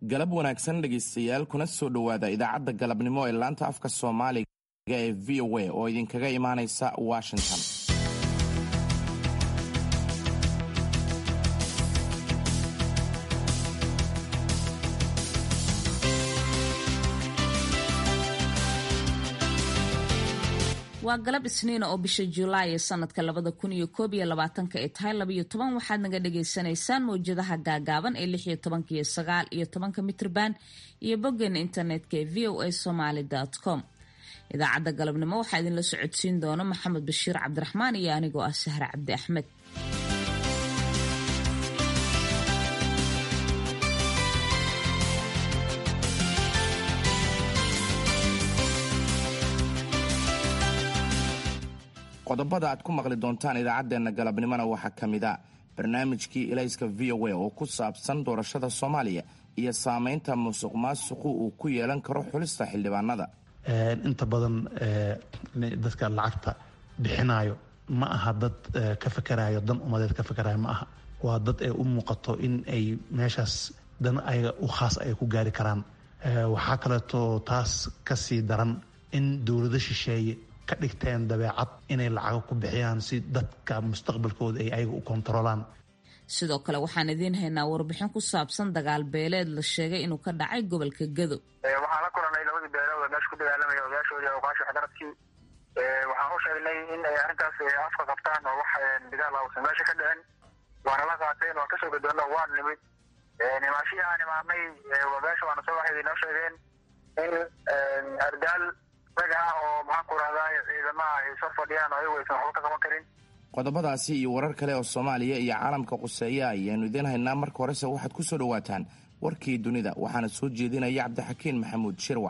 galab wanaagsan dhegaystayaal kuna soo dhowaada idaacadda galabnimo ee laanta afka soomaaliga ee v o a oo idinkaga imaanaysa washington waa galab isniina oo bisha julaay ee sanadka labada kun iyo koob iyo labaatanka ay tahay labaiyo toban waxaad naga dhagaysanaysaan mawjadaha gaagaaban ee lix iyo tobanka iyo sagaal iyo tobanka mitrban iyo boggeena internetka ee v o a somaly com idaacadda galabnimo waxaa idinla socodsiin doona maxamed bashiir cabdiraxmaan iyo anigoo ah sahre cabdi axmed qodobada aad ku maqli doontaan idaacaddeenna galabnimona waxaa ka mid a barnaamijkii ilayska v o a oo ku saabsan doorashada soomaaliya iyo saamaynta musuq maasuqu uu ku yeelan karo xulista xildhibaanada inta badan dadka lacagta bixinayo ma aha dad ka fakarayo dan umadeed ka fakarayo ma aha waa dad ay u muuqato in ay meeshaas dan ayaga u khaas ay ku gaari karaan waxaa kaleeto taas kasii daran in dowlado shisheeye ka dhigteen dabeecad inay lacago ku bixiyaan si dadka mustaqbalkooda ay ayaga u kontarolaan sidoo kale waxaan idiin haynaa warbixin ku saabsan dagaal beeleed la sheegay inuu ka dhacay gobolka gado waxaan la kulanay labadii beelood oo meesha ku dagaalamaya odayaashoodii awqaasha waxgaradkii waxaan u sheegnay in ay arrintaas afka qabtaan oo wax dagaal ausan meesha ka dhicin waana la qaateen waan kasoo gadoonna waan nimid nimaashihii aan imaanay odayaasha waana soo waxay inoo sheegeen in ardaal oo maxaan ku rahdaa ciidamaha ay soo fadhiyaan oo ayagu aysan waxba ka qaban karin qodobadaasi iyo warar kale oo soomaaliya iyo caalamka quseeya ayaanu idiin haynaa marka horese waxaad ku soo dhowaataan warkii dunida waxaana soo jeedinaya cabdixakiin maxamuud shirwac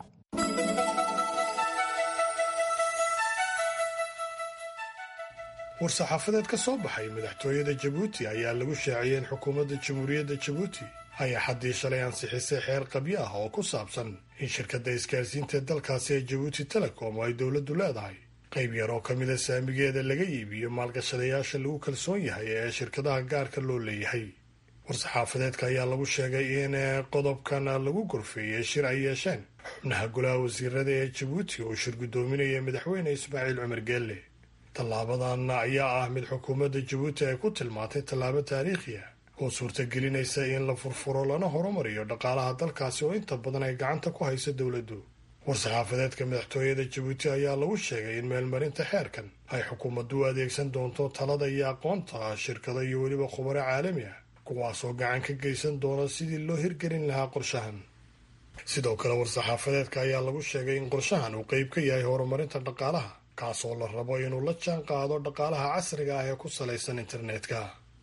war-saxaafadeed ka soo baxay madaxtooyada jabuuti ayaa lagu shaaciyey in xukuumadda jamhuuriyadda jabuuti ay axaddii shalay ansixisay xeer qabyo ah oo ku saabsan in shirkadda isgaarsiinta dalkaasi ee jabuuti telecom oo ay dowladdu leedahay qayb yar oo ka mida saamigeeda laga iibiyo maalgashadayaasha lagu kalsoon yahay ee shirkadaha gaarka loo leeyahay war-saxaafadeedka ayaa lagu sheegay in qodobkan lagu gorfeeyey shir ay yeesheen xubnaha golaha wasiirada ee jabuuti oo shir guddoominaya madaxweyne ismaaciil cumar geelle tallaabadan ayaa ah mid xukuumadda jabuuti ay ku tilmaantay tallaabo taariikhi ah oo suurtagelinaysa in la furfuro lana horumariyo dhaqaalaha dalkaasi oo inta badan ay gacanta ku hayso dowladdu war-saxaafadeedka madaxtooyada jabuuti ayaa lagu sheegay in meelmarinta xeerkan ay xukuumaddu u adeegsan doonto talada iyo aqoonta shirkado iyo weliba khubaro caalami ah kuwaasoo gacan ka geysan doona sidii loo hirgelin lahaa qorshahan sidoo kale war-saxaafadeedka ayaa lagu sheegay in qorshahan uu qeyb ka yahay horumarinta dhaqaalaha kaasoo la rabo inuu la jaan qaado dhaqaalaha casriga ah ee ku salaysan internetka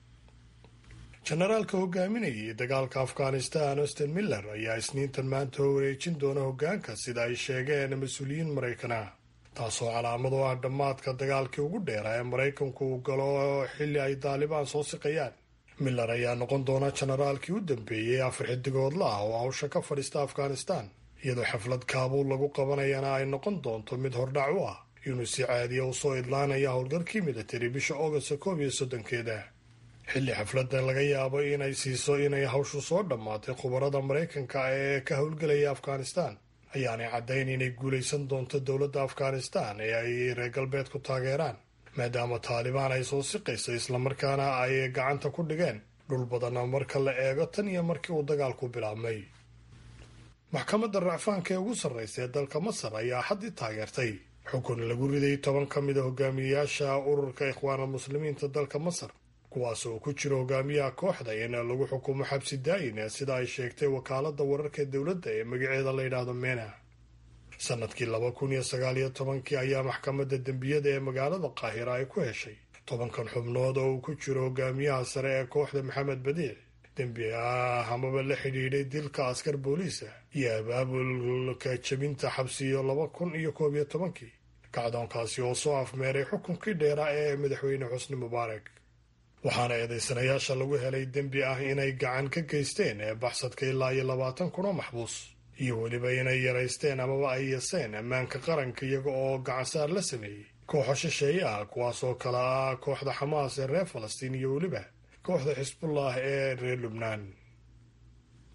jenaraalka hogaaminayay dagaalka afghanistan austin miller ayaa isniintan maanta wareejin doona hoggaanka sida ay sheegeen mas-uuliyiin maraykana taasoo calaamad oo ah dhammaadka dagaalkii ugu dheeraa ee maraykanku uu galo xilli ay daalibaan soo siqayaan miller ayaa noqon doona jenaraalkii u dambeeyey afar xidigoodla ah oo hawsha ka fadhiista afghanistan iyadoo xaflad kaabuul lagu qabanayana ay noqon doonto mid hordhac u ah inuu si caadiya u soo idlaanaya howlgalkii militari bisha augasta koob iyo soddonkeeda xilli xafladda laga yaabo inay siiso inay hawshu soo dhammaatay khubarada maraykanka ee ka howlgelaya afghanistan ayaanay caddayn inay guulaysan doonto dowladda afghanistan ee ay reer galbeedku taageeraan maadaama taalibaan ay soo siqayso islamarkaana ay gacanta ku dhigeen dhul badan marka la eego tan iyo markii uu dagaalku bilaabmay maxkamadda racfaanka ee ugu sarraysa ee dalka masar ayaa xaddii taageertay xukun lagu riday toban ka mid a hogaamiyayaasha ururka ikhwaanal muslimiinta dalka masar kuwaas oo ku jira hogaamiyaha kooxda in lagu xukumo xabsi daayin sida ay sheegtay wakaaladda wararka dowladda ee magaceeda la yidhaahdo mena sanadkii laba kun iyo sagaal iyo tobankii ayaa maxkamadda dembiyada ee magaalada qaahira ay ku heshay tobankan xubnood oo uu ku jiro hogaamiyaha sare ee kooxda maxamed badiic dembi ah amaba la xidhiidhay dilka askar booliisa iyo abaabulka jebinta xabsiyo laba kun iyo koob iyo tobankii kacdoonkaasi oo soo afmeeray xukunkii dheeraa ee madaxweyne xusni mubaarak waxaana eedaysanayaasha lagu helay dembi ah inay gacan ka geysteen ee baxsadka ilaa iyo labaatan kun oo maxbuus iyo weliba inay yaraysteen amaba ay yaseen ammaanka qaranka iyaga oo gacansaar la sameeyey kooxo shisheeye ah kuwaasoo kale ah kooxda xamaas ee reer falastiin iyo weliba kooxda xisbullah ee reer lubnaan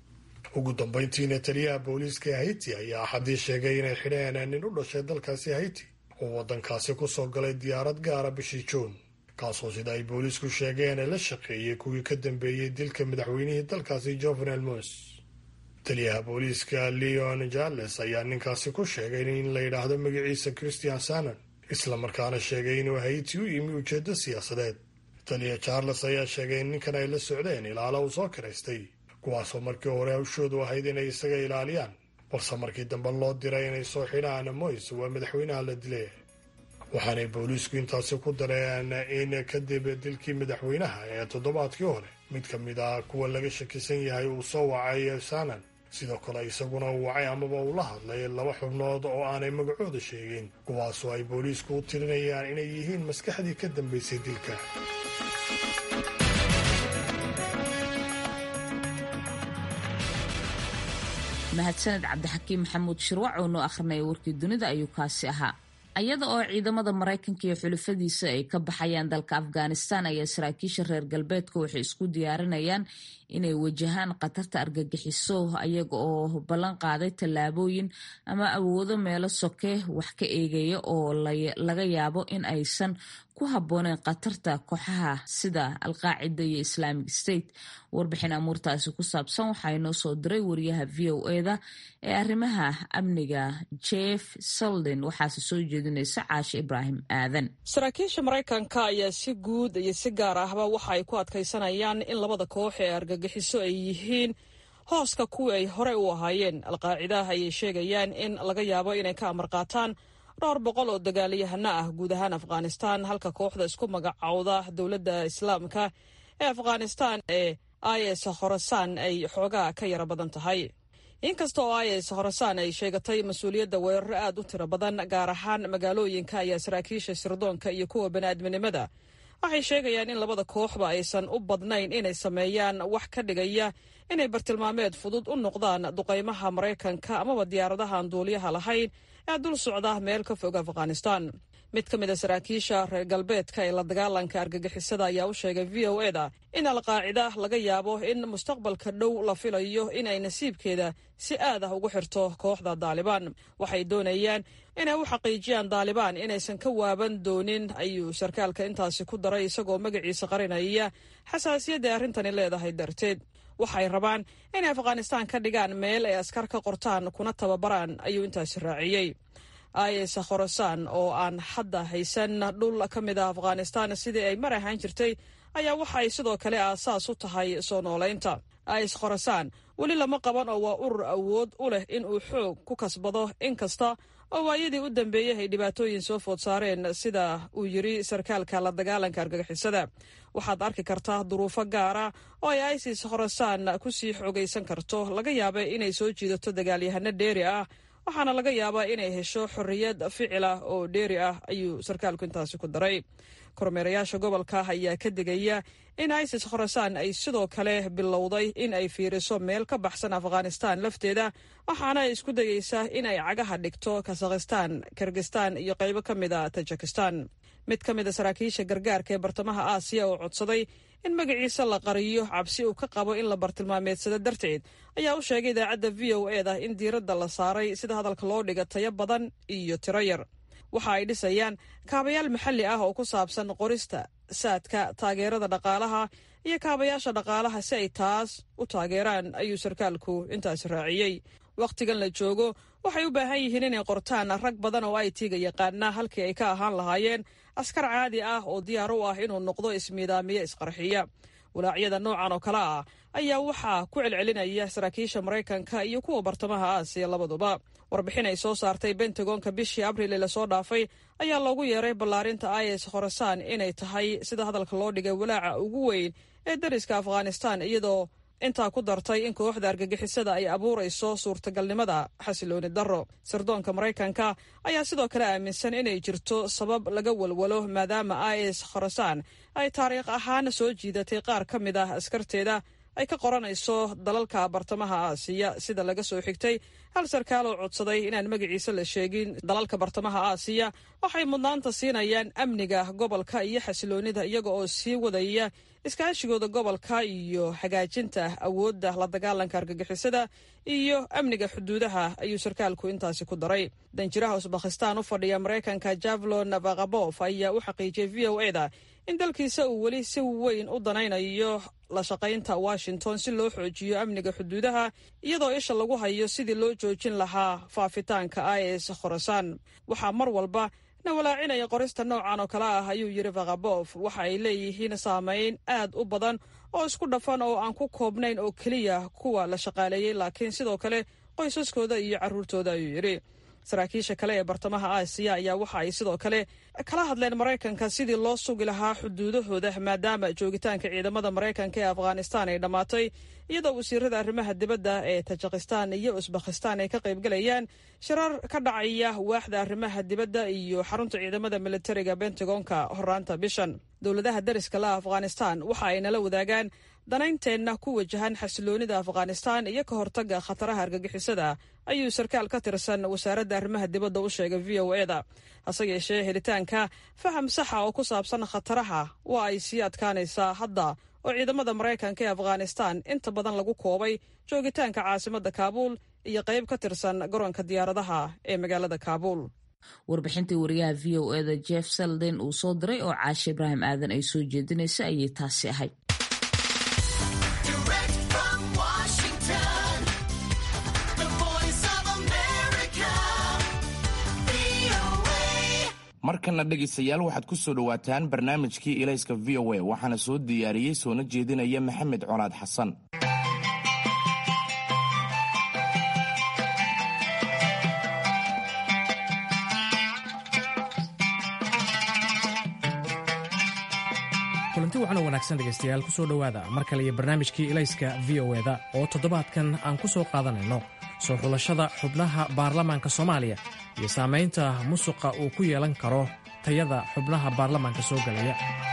ugu dambayntiina taliyaha booliiska haiti ayaa axadii sheegay inay xidheen nin u dhashay dalkaasi haiti oo waddankaasi ku soo galay diyaarad gaara bishii juun kaasoo sida ay booliisku sheegeen la shaqeeyey kuwii ka dambeeyey dilka madaxweynihii dalkaasi jovenel mos taliyaha booliiska leon jales ayaa ninkaasi ku sheegay in la yidhaahdo magaciisa christian sanon islamarkaana sheegay inuu haiti u yimi ujeeddo siyaasadeed taliya charles ayaa sheegay in ninkan ay la socdeen ilaalo uu soo kiraystay kuwaasoo markii hore hawshoodu ahayd inay isaga ilaaliyaan balse markii dambe loo diray inay soo xidhaan moys waa madaxweynaha la dilay waxaanay booliisku intaasi ku dareen in kadib dilkii madaxweynaha ee toddobaadkii hore mid ka mid ah kuwa laga shakisan yahay uu soo wacay sanan sidoo kale isaguna uu wacay amaba uu la hadlay laba xubnood oo aanay magacooda sheegin kuwaasoo ay booliisku u tirinayaan inay yihiin maskaxdii ka dambaysay dilka mahadsaned cabdixakiim maxamuud shirwac oo noo akhrinaya warkii dunida ayuu kaasi ahaa iyada oo ciidamada maraykanka iyo xulufadiisa ay ka baxayaan dalka afghanistan ayaa saraakiisha reer galbeedka waxay isku diyaarinayaan inay wajahaan khatarta argagixiso ayaga oo ballan qaaday tallaabooyin ama awoodo meelo soke wax ka eegaya oo laga yaabo in aysan ku habbooneen khatarta kooxaha sida alqaacida iyo islamic state warbixin amuurtaasi ku saabsan waxaa inoo soo diray wariyaha v o eda ee arrimaha amniga jeff solden waxaase soo jeedinaysa caashe ibraahim aadan saraakiisha maraykanka ayaa si guud iyo si gaar ahba waxa ay ku adkaysanayaan in labada koox ee argagixiso ay yihiin hooska kuwii ay horey u ahaayeen alqaacidaha ayay sheegayaan in laga yaabo inay ka amar qaataan dhowr boqol oo dagaalyahano ah guud ahaan afghanistan halka kooxda isku magacowda dowladda islaamka ee afghanistan ee is khorasaan ay xoogaa ka yara badan tahay inkasta oo is khorasaan ay sheegatay mas-uuliyadda weeraro aad u tiro badan gaar ahaan magaalooyinka ayaa saraakiisha sirdoonka iyo kuwa bani'aadminimada waxay sheegayaan in labada kooxba aysan u badnayn inay sameeyaan wax ka dhigaya inay bartilmaameed fudud u noqdaan duqaymaha maraykanka amaba diyaaradahaan duuliyaha lahayn ee dul socda meel ka fog afghanistan mid ka mid a saraakiisha reer galbeedka ee la dagaalanka argagixisada ayaa u sheegay v o eda in alqaacida laga yaabo in mustaqbalka dhow la filayo inay nasiibkeeda si aad ah ugu xirto kooxda daalibaan waxay doonayaan inay u xaqiijiyaan daalibaan inaysan ka waaban doonin ayuu sarkaalka intaasi ku daray isagoo magaciisa qarinaya xasaasiyadda arrintani leedahay darteed waxay rabaan inay afghanistaan ka dhigaan meel ay askar ka qortaan kuna tababaraan ayuu intaasi raaciyey is khorasaan oo aan hadda haysan dhul ka mid ah afghanistan sidii ay mar ahaan jirtay ayaa waxa ay sidoo kale aasaas u tahay soo noolaynta is khorasaan weli lama qaban oo waa urur awood u leh in uu xoog ku kasbado inkasta oo waayadii u dambeeyey ay dhibaatooyin soo food saareen sida uu yiri sarkaalka la dagaalanka argagixisada waxaad arki kartaa duruufo gaara oo ay isis khorasaan ku sii xoogaysan karto laga yaaba inay soo jiidato dagaalyahano dheeri ah waxaana laga yaabaa inay hesho xorriyad ficil ah oo dheeri ah ayuu sarkaalku intaasi ku daray kormeerayaasha gobolka ayaa ka digaya in isis khorasaan ay sidoo kale bilowday in ay fiiriso meel ka baxsan afghanistan lafteeda waxaana ay isku dayeysaa in ay cagaha dhigto kasakhistan kirgistan iyo qaybo ka mid a tajikistan mid ka mid a saraakiisha gargaarka ee bartamaha aasiya oo codsaday in magaciisa la qariyo cabsi uu ka qabo in la bartilmaameedsado darteed ayaa u sheegay idaacadda v o eda in diiradda la saaray sida hadalka loo dhiga tayo badan iyo tiro yar waxa ay dhisayaan kaabayaal maxalli ah oo ku saabsan qorista saadka taageerada dhaqaalaha iyo kaabayaasha dhaqaalaha si ay taas u taageeraan ayuu sarkaalku intaasi raaciyey wakhtigan la joogo waxay u baahan yihiin inay qortaan rag badan oo ay tiiga yaqaana halkii ay ka ahaan lahaayeen askar caadi ah oo diyaar u ah inuu noqdo ismiidaamiye isqarxiya walaacyada noocan oo kale ah ayaa waxaa ku celcelinaya saraakiisha maraykanka iyo kuwa bartamaha aasiya labaduba warbixin ay soo saartay bentagonka bishii abril ee lasoo dhaafay ayaa loogu yeeray ballaarinta is khorasaan inay tahay sida hadalka loo dhigay walaaca ugu weyn ee dariska afghanistan iyadoo intaa ku dartay in kooxda argagixisada ay abuurayso suurtagalnimada xasilooni darro sirdoonka maraykanka ayaa sidoo kale aaminsan inay jirto sabab laga walwalo maadaama is khorasaan ay taariikh ahaan soo jiidatay qaar ka mid ah askarteeda ay ka qoranayso dalalka bartamaha aasiya sida laga soo xigtay hal sarkaal oo codsaday inaan magaciisa la sheegin dalalka bartamaha aasiya waxay mudnaanta siinayaan amniga gobolka iyo xasiloonida iyaga oo sii wadaya iskaashigooda gobolka iyo hagaajinta awoodda la dagaalanka argagixisada iyo amniga xuduudaha ayuu sarkaalku intaasi ku daray danjiraha usbakhistaan u fadhiya maraykanka javlon vakabof ayaa u xaqiijiyey v o e da in dalkiisa uu weli si weyn u danaynayo la shaqaynta washington si loo xoojiyo amniga xuduudaha iyadoo isha lagu hayo sidii loo joojin lahaa faafitaanka is khorasaan waxaa mar walba na walaacinaya qorista noocan oo kale ah ayuu yidhi vakabof waxa ay leeyihiin saameyn aad u badan oo isku dhafan oo aan ku koobnayn oo keliya kuwa la shaqaaleeyey laakiin sidoo kale qoysaskooda iyo carruurtooda ayuu yidhi saraakiisha kale ee bartamaha aasiya ayaa waxa ay sidoo kale kala hadleen maraykanka sidii loo sugi lahaa xuduudahooda maadaama joogitaanka ciidamada maraykanka ee afghanistaan ay dhammaatay iyadoo wasiirada arrimaha dibadda ee tajikistaan iyo usbakhistaan ay ka qaybgalayaan shirar ka dhacaya waaxda arrimaha dibadda iyo xarunta ciidamada militariga bentagonka horaanta bishan dowladaha dariska la afghanistaan waxa ay nala wadaagaan danaynteenna ku wajahan xasiloonida afghanistaan iyo ka hortagga khataraha argagixisada ayuu sarkaal ka tirsan wasaaradda arrimaha dibadda u sheegay v o eda hase yeeshee helitaanka faham saxa oo ku saabsan khataraha waa ay sii adkaanaysaa hadda oo ciidamada maraykanka ee afghanistaan inta badan lagu koobay joogitaanka caasimadda kaabuul iyo qayb ka tirsan garoonka diyaaradaha ee magaalada kaabuul warbixintii wariyaha v o eda jeff selden uu soo diray oo caashe ibraahim aadan ay soo jeedinaysa ayay taasi ahayd markana dhegaystayaal waxaad ku soo dhowaataan barnaamijkii ilayska v o a waxaana soo diyaariyey soona jeedinaya maxamed colaad xasan kulanti waxaana wanaagsan dhegaystayaal ku soo dhowaada mar kale iyo barnaamijkii ilayska v o eda oo toddobaadkan aan ku soo qaadanayno soo xulashada xubnaha baarlamaanka soomaaliya iyo saamaynta musuqa uu ku yeelan karo tayada xubnaha baarlamaanka soo gelaya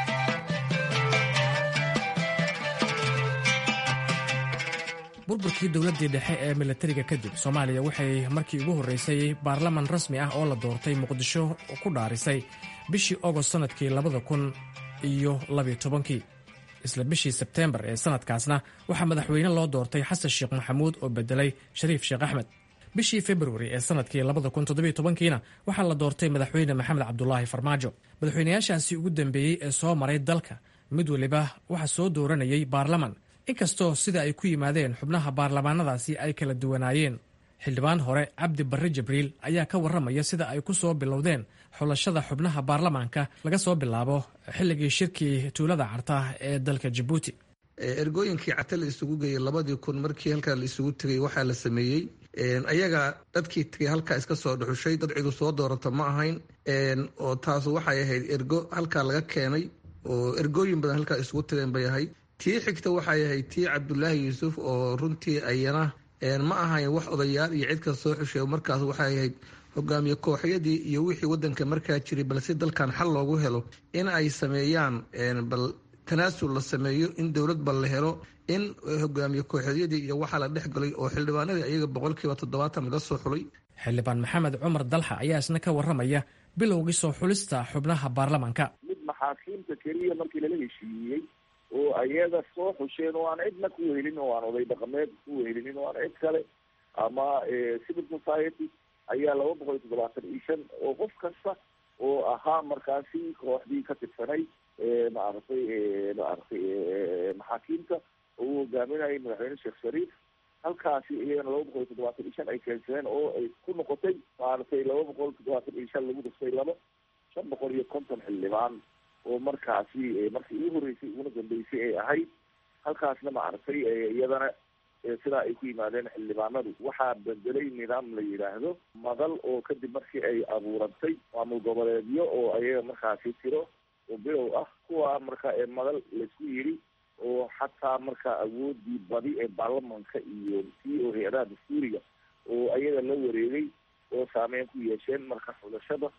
burburkii dowladdii dhexe ee milatariga kadib soomaaliya waxay markii ugu horraysay baarlaman rasmi ah oo la doortay muqdisho ku dhaarisay bishii ogost sannadkii labada kun iyo labiyo tobankii isla bishii sebteembar ee sannadkaasna waxaa madaxweyne loo doortay xasan sheekh maxamuud oo bedelay shariif sheekh axmed bishii februari ee sannadkii labada kun toddobiyo tobankiina waxaa la doortay madaxweyne maxamed cabdulaahi farmaajo madaxweynayaashaasi ugu dambeeyey ee soo maray dalka mid weliba waxaa soo dooranayay baarlaman inkastoo sida ay ku yimaadeen xubnaha baarlamaanadaasi ay kala duwanaayeen xildhibaan hore cabdi barre jibriil ayaa ka warramaya sida ay ku soo bilowdeen xulashada xubnaha baarlamaanka laga soo bilaabo xilligii shirkii tuulada carta ee dalka jabuuti ergooyinkii cata la isugu geeyey labadii kun markii halkaa la isugu tegay waxaa la sameeyey ayaga dadkii tegay halkaa iska soo dhuxushay dad cidu soo dooranta ma ahayn oo taasu waxay ahayd ergo halkaa laga keenay oo ergooyin badan halkaa isugu tageen bay ahayd tii xigta waxay ahayd tii cabdulaahi yuusuf oo runtii ayana ma ahayn wax odayaal iyo cid kasta soo xushay markaas waxay ahayd hogaamiye kooxyadii iyo wixii wadanka markaa jiray balse dalkan xal loogu helo in ay sameeyaan bal tanaasul la sameeyo in dowlad bal la helo in hogaamiye kooxeedyadii iyo waxaa la dhex galay oo xildhibaanadii ayaga boqolkiiba toddobaatan laga soo xulay xildhibaan maxamed cumar dalxa ayaa isna ka warramaya bilowgii soo xulista xubnaha baarlamaanka mid maxaakiimta keliya markii lala heshiiyey oo ayaga soo xusheen oo aan cidna ku wehelin oo aan oday dhaqameed ku wehelinin oo aan cid kale ama civil society ayaa laba boqol iyo toddobaatan iyo shan oo qof kasta oo ahaa markaasi kooxdii ka tirsanay maaragtay maaragtay maxaakiimta oo uu hogaaminayay madaxweyne sheekh shariif halkaasi iyagana laba boqol iyo toddobaatan iyo shan ay keensadeen oo ay ku noqotay maaragtay laba boqol toddobaatan iyo shan lagu dhistay laba shan boqol iyo konton xildhibaan oo markaasi markii ugu horreysay uguna dambeysay ay ahayd halkaasna maaragtay iyadana sidaa ay ku yimaadeen xildhibaanadu waxaa bedelay nidaam la yidhaahdo madal oo kadib markii ay abuurantay maamul goboleedyo oo ayaga markaasi tiro oo bilow ah kuwa marka madal laisku yidhi oo xataa marka awoodii badi ee baarlamanka iyo tii oo hay-adaha dastuuriga oo ayaga la wareegay oo saameyn ku yeesheen marka xulashada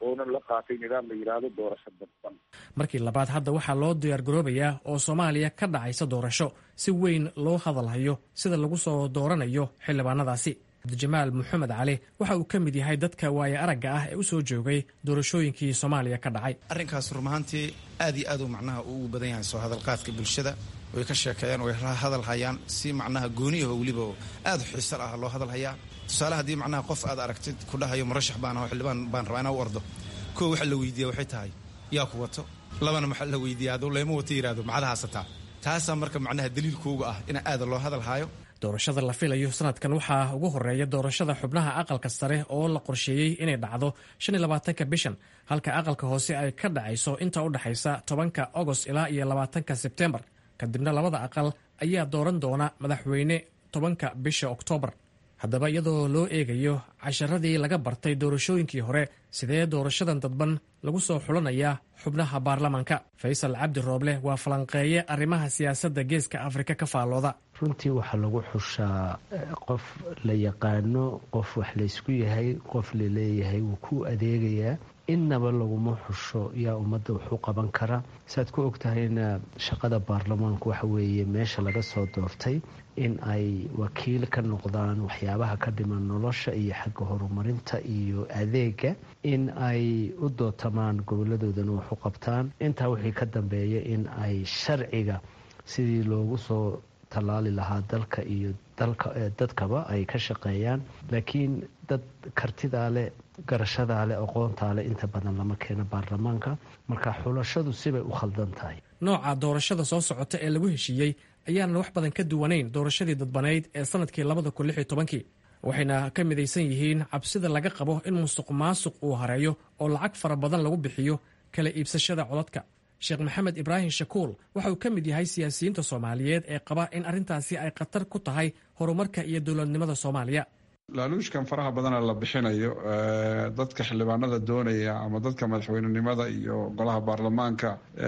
oonan la qaatay nidaam la yidhaahdo doorasho dadban markii labaad hadda waxaa loo diyaargaroobayaa oo soomaaliya ka dhacaysa doorasho si weyn loo hadalhayo sida lagu soo dooranayo xildhibaanadaasi cabdijamaal maxamed cali waxa uu ka mid yahay dadka waaye aragga ah ee u soo joogay doorashooyinkii soomaaliya ka dhacay arrinkaas rumahaantii aad iyo aad uu macnaha ugu badan yahay soo hadalqaadka bulshada way ka sheekeeyaan way hadal hayaan si macnaha gooniyaho weliba aad xiisal ah loo hadal hayaa tusaale haddii macnaha qof aad aragtid ku dhahayo murashax baan aho xildhibaan baan rabaa inaa u ordo koo waxa la weydiiya waxay tahay yaa ku wato labana maxaa la weydiiya hadduu leema wato yidhahdo macada haasataa taasaa marka macnaha daliilkooga ah in aada loo hadal haayo doorashada la filayo sanadkan waxaa ugu horeeya doorashada xubnaha aqalka sare oo la qorsheeyey inay dhacdo shan iyo labaatanka bishan halka aqalka hoose ay ka dhacayso inta u dhexaysa tobanka agost ilaa iyo labaatanka sebtembar kadibna labada aqal ayaa dooran doona madaxweyne tobanka bisha oktoobar haddaba iyadoo loo eegayo casharadii laga bartay doorashooyinkii hore sidee doorashadan dadban lagu soo xulanayaa xubnaha baarlamaanka faysal cabdi rooble waa falanqeeye arrimaha siyaasadda geeska afrika ka faallooda runtii waxaa lagu xushaa qof la yaqaano qof wax laysku yahay qof laleeyahay wuu ku adeegayaa innaba laguma xusho yaa ummadda waxu qaban kara saaad ku ogtahayna shaqada baarlamaanku waxa weeye meesha laga soo doortay in ay wakiil ka noqdaan waxyaabaha ka dhiman nolosha iyo xagga horumarinta iyo adeega in ay u dootamaan goboladoodana wax u qabtaan intaa wixii ka dambeeya in ay sharciga sidii loogu soo tallaali lahaa dalka iyo dadkaba ay ka shaqeeyaan laakiin dad kartidaa leh garashadaa leh aqoontaa leh inta badan lama keeno baarlamaanka marka xulashadu sibay u khaldan tahay nooca doorashada soo socota ee lagu heshiiyey ayaanan wax badan ka duwanayn doorashadii dadbanayd ee sanadkii labada kun lix iyo tobankii waxayna ka midaysan yihiin cabsida laga qabo in musuq maasuq uu hareeyo oo lacag fara badan lagu bixiyo kala iibsashada codadka sheekh maxamed ibraahim shakuul waxa uu ka mid yahay siyaasiyiinta soomaaliyeed ee qaba in arrintaasi ay khatar ku tahay horumarka iyo dowladnimada soomaaliya laaluushkan faraha badana la bixinayo dadka xildhibaanada doonaya ama dadka madaxweynenimada iyo golaha baarlamaanka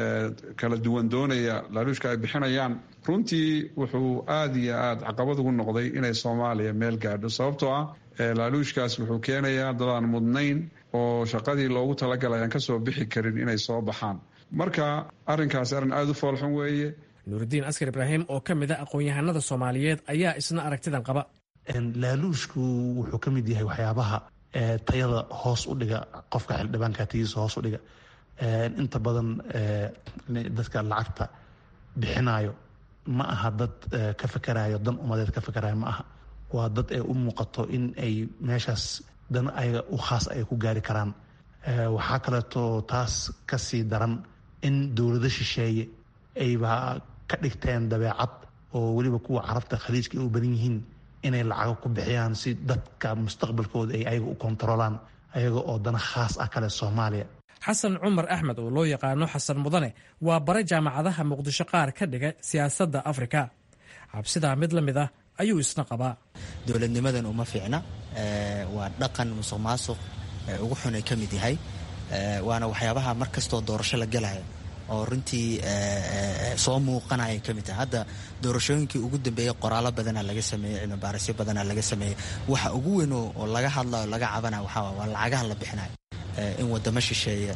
kala duwan doonaya laaluushka ay bixinayaan runtii wuxuu aada iyo aada caqabad ugu noqday inay soomaaliya meel gaadho sababtoo ah laaluushkaas wuxuu keenayaa dadaan mudnayn oo shaqadii loogu talagalay aan kasoo bixi karin inay soo baxaan marka arrinkaasi arrin aada u foolxun weeye nuuridiin askar ibraahim oo ka mid a aqoon-yahanada soomaaliyeed ayaa isna aragtidan qaba laaluushku wuxuu ka mid yahay waxyaabaha tayada hoos u dhiga qofka xildhibaanka tayadiisa hoos u dhiga inta badan dadka lacagta bixinayo ma aha dad ka fakarayo dan umadeed ka fakarayo ma aha waa dad ee u muuqato in ay meeshaas dan ayaga u khaas ay ku gaari karaan waxaa kaleeto taas ka sii daran in dowlado shisheeye ayba ka dhigteen dabeecad oo weliba kuwa carabta khaliijka ay u badan yihiin inay lacago ku bixiyaan si dadka mustaqbalkooda ay ayaga u kontarolaan ayaga oo dana khaas ah kale soomaaliya xasan cumar axmed oo loo yaqaano xasan mudane waa bare jaamacadaha muqdisho qaar ka dhiga siyaasadda afrika cabsidaa mid la mid ah ayuu isna qabaa dowladnimadan uma fiicna waa dhaqan musuq maasuq ugu xun ay ka mid yahay waana waxyaabaha mar kastoo doorasho la galayo oo runtii soo muuqanaya ka mid tahay hadda doorashooyinkii ugu dambeeyey qoraalo badana laga sameeyey cilmibaarisyo badana laga sameeyey waxa ugu weyn oo laga hadlayo laga cabanayo waxaa waa lacagaha la bixinayo in wadamo shisheeye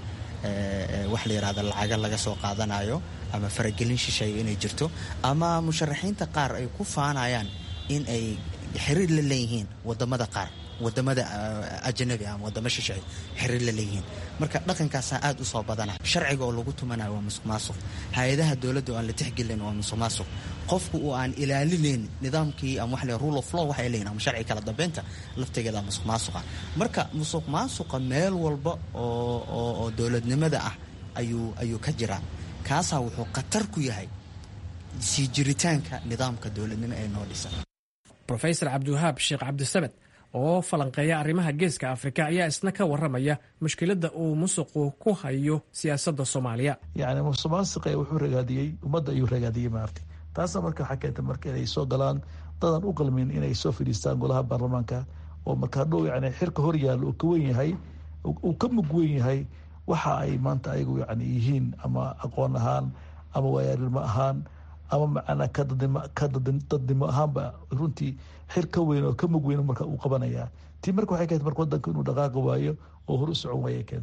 wax la yidhahda lacaga laga soo qaadanayo ama faragelin shisheeyo inay jirto ama musharaxiinta qaar ay ku faanayaan in ay xiriir la leeyihiin wadamada qaar wadamada ajanabi ama wadamo shisheeye xiriir la leeyihiin marka dhaqankaasaa aad u soo badana sharciga oo lagu tumanayo waa musuq maasuq hay-adaha dowladda oo aan la tixgelin waa musuq maasuq qofku oo aan ilaalinayn nidaamkii ama wax rule of law waxay leeyihin ama sharci kala dambeynta laftigeeda musuq maasuqa marka musuq maasuqa meel walba oo oo dowladnimada ah ayuu ayuu ka jiraa kaasaa wuxuu khatar ku yahay sii jiritaanka nidaamka dowladnimo ee noo dhisan rofesor cabdiwahaab sheekh cabdisamed oo falanqeeya arrimaha geeska afrika ayaa isna ka waramaya mushkiladda uu musuqu ku hayo siyaasadda soomaaliya yani musuq maasiqa wuxuu ragaadiyey ummadda ayuu ragaadiyey maarti taasna marka waxaa keentay marka inay soo galaan dadan u qalmin inay soo fadhiistaan golaha baarlamaanka oo markaa dhow yani xirka hor yaalla uu ka wen yahay uu ka mug wen yahay waxa ay maanta ayagu yani yihiin ama aqoon ahaan ama waayaalnimo ahaan ama macnaa ka dadnimo ahaanba runtii xir ka weyn oo ka mug weyn marka uu qabanaya tii marka waxay keentay marka wadanka inuu dhaqaaqi waayo oo hor u socon waaya keentay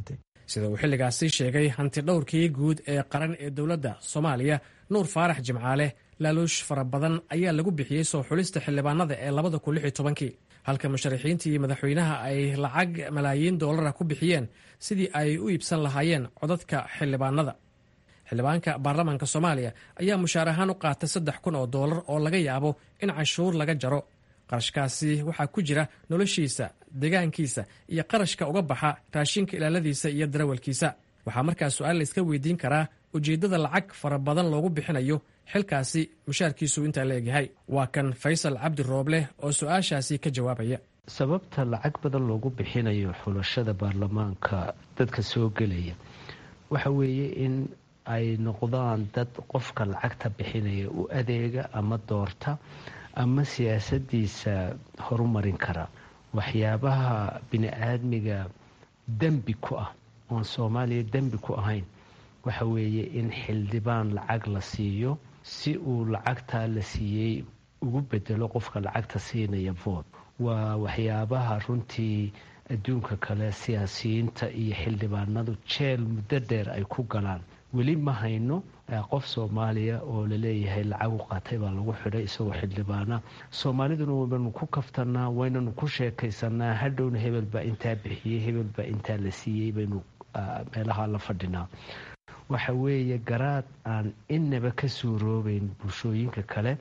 sida uu xilligaasi sheegay hanti dhowrkii guud ee qaran ee dowladda soomaaliya nuur faarax jimcaale laaluush fara badan ayaa lagu bixiyey soo xulista xildhibaanada ee labada kun lix iyo tobankii halka musharaxiintii madaxweynaha ay lacag malaayiin doolara ku bixiyeen sidii ay u iibsan lahaayeen codadka xildhibaanada xildhibaanka baarlamaanka soomaaliya ayaa mushaar ahaan u qaatay saddex kun oo doolar oo laga yaabo in canshuur laga jaro qarashkaasi waxaa ku jira noloshiisa deegaankiisa iyo qarashka uga baxa raashinka ilaaladiisa iyo darawalkiisa waxaa markaa su-aal layska weydiin karaa ujeeddada lacag fara badan loogu bixinayo xilkaasi mushaarkiisu intaa la egyahay waa kan faysal cabdi rooble oo su-aashaasi ka jawaabaya sababta lacag badan loogu bixinayo xulashada baarlamaanka dadka soo gelaya waxa weeye in ay noqdaan dad qofka lacagta bixinaya u adeega ama doorta ama siyaasadiisa horumarin kara waxyaabaha bini-aadmiga dembi ku ah oon soomaaliya dembi ku ahayn waxa weeye in xildhibaan lacag la siiyo si uu lacagtaa la siiyey ugu bedelo qofka lacagta siinaya vood waa waxyaabaha runtii adduunka kale siyaasiyiinta iyo xildhibaanadu jeel muddo dheer ay ku galaan weli ma hayno qof soomaaliya oo laleeyahay lacag u qaatay baa lagu xidhay isagoo xildhibaana soomaaliduna waynanu ku kaftanaa waynanu ku sheekaysanaa hadhowna hebel baa intaa bixiyey hebel baa intaa la siiyey baynu meelaha la fadhinaa waxa weeye garaad aan inaba ka suuroobeyn bulshooyinka kale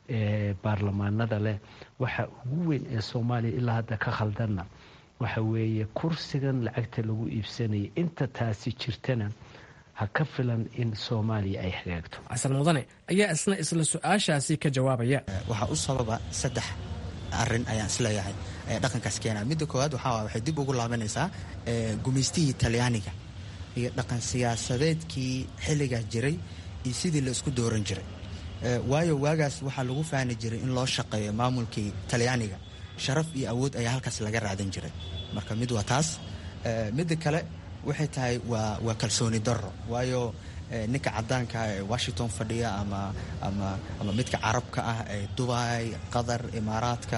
ee baarlamaanada leh waxa ugu weyn ee soomaaliya ilaa hadda ka khaldanna waxa weeye kursigan lacagta lagu iibsanaya inta taasi jirtana ha ka filan in soomaaliya ay hagaagto xasan mudane ayaa isna isla su-aashaasi ka jawaabaya waxaa u sababa saddex arin ayaan isleeyahay dhaqankaas keena midda koowaad waxaa waxay dib ugu laabanaysaa gumaystihii talyaaniga iyo dhaqan siyaasadeedkii xilligaas jiray iyo sidii la isku dooran jiray waayo waagaas waxaa lagu faani jiray in loo shaqeeyo maamulkii talyaaniga sharaf iyo awood ayaa halkaas laga raadan jiray marka mid waa taas midda kale waxay tahay waa waa kalsooni darro waayo ninka cadaanka ee washington fadhiya ama ama ama midka carabka ah ee dubai qatar imaaraadka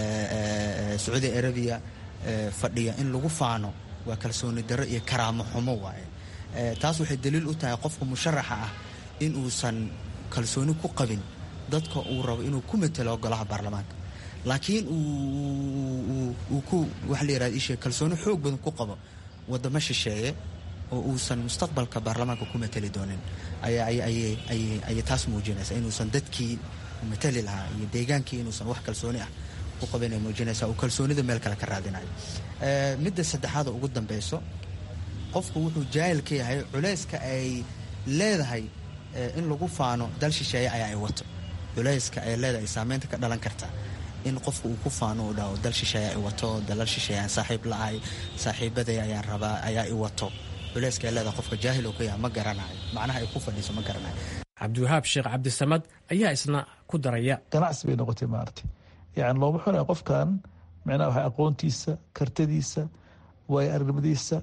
sacuudi arabiya fadhiya in lagu faano waa kalsooni darro iyo karaamo xumo waaye taas waxay daliil u tahay qofka musharaxa ah in uusan kalsooni ku qabin dadka uu rabo inuu ku matelo golaha baarlamaanka laakiin uu ku waxa la yirahda ishe kalsooni xoog badan ku qabo wadamo shisheeye oo uusan mustaqbalka baarlamaanka ku mateli doonin ayay taas muujinaysa inuusan dadkii matali lahaa iyo deegaankii inuusan wax kalsooni ah ku qabin ay muujinaysa uu kalsoonida meel kale ka raadinayo midda saddexaada ugu dambeyso qofku wuxuu jaahil ka yahay culayska ay leedahay in lagu faano dal shisheeye ayaa ay wato culayska ay leedahay saameynta ka dhalan karta in qofku uu ku faano uu dhaho dal shisheeye ay wato dalal shisheeye aan saaxiib la-ahay saaxiibaday ayaan rabaa ayaa i wato culayska ay leedahay qofka jaahil oo ka yahay ma garanayo macnaha ay ku fadhiiso ma garanayo cabdiwahaab sheekh cabdisamad ayaa isna ku daraya ganacsi bay noqotay maaragtay yani looma xunaya qofkan micnaha waxa aqoontiisa kartadiisa waayo aragnimadiisa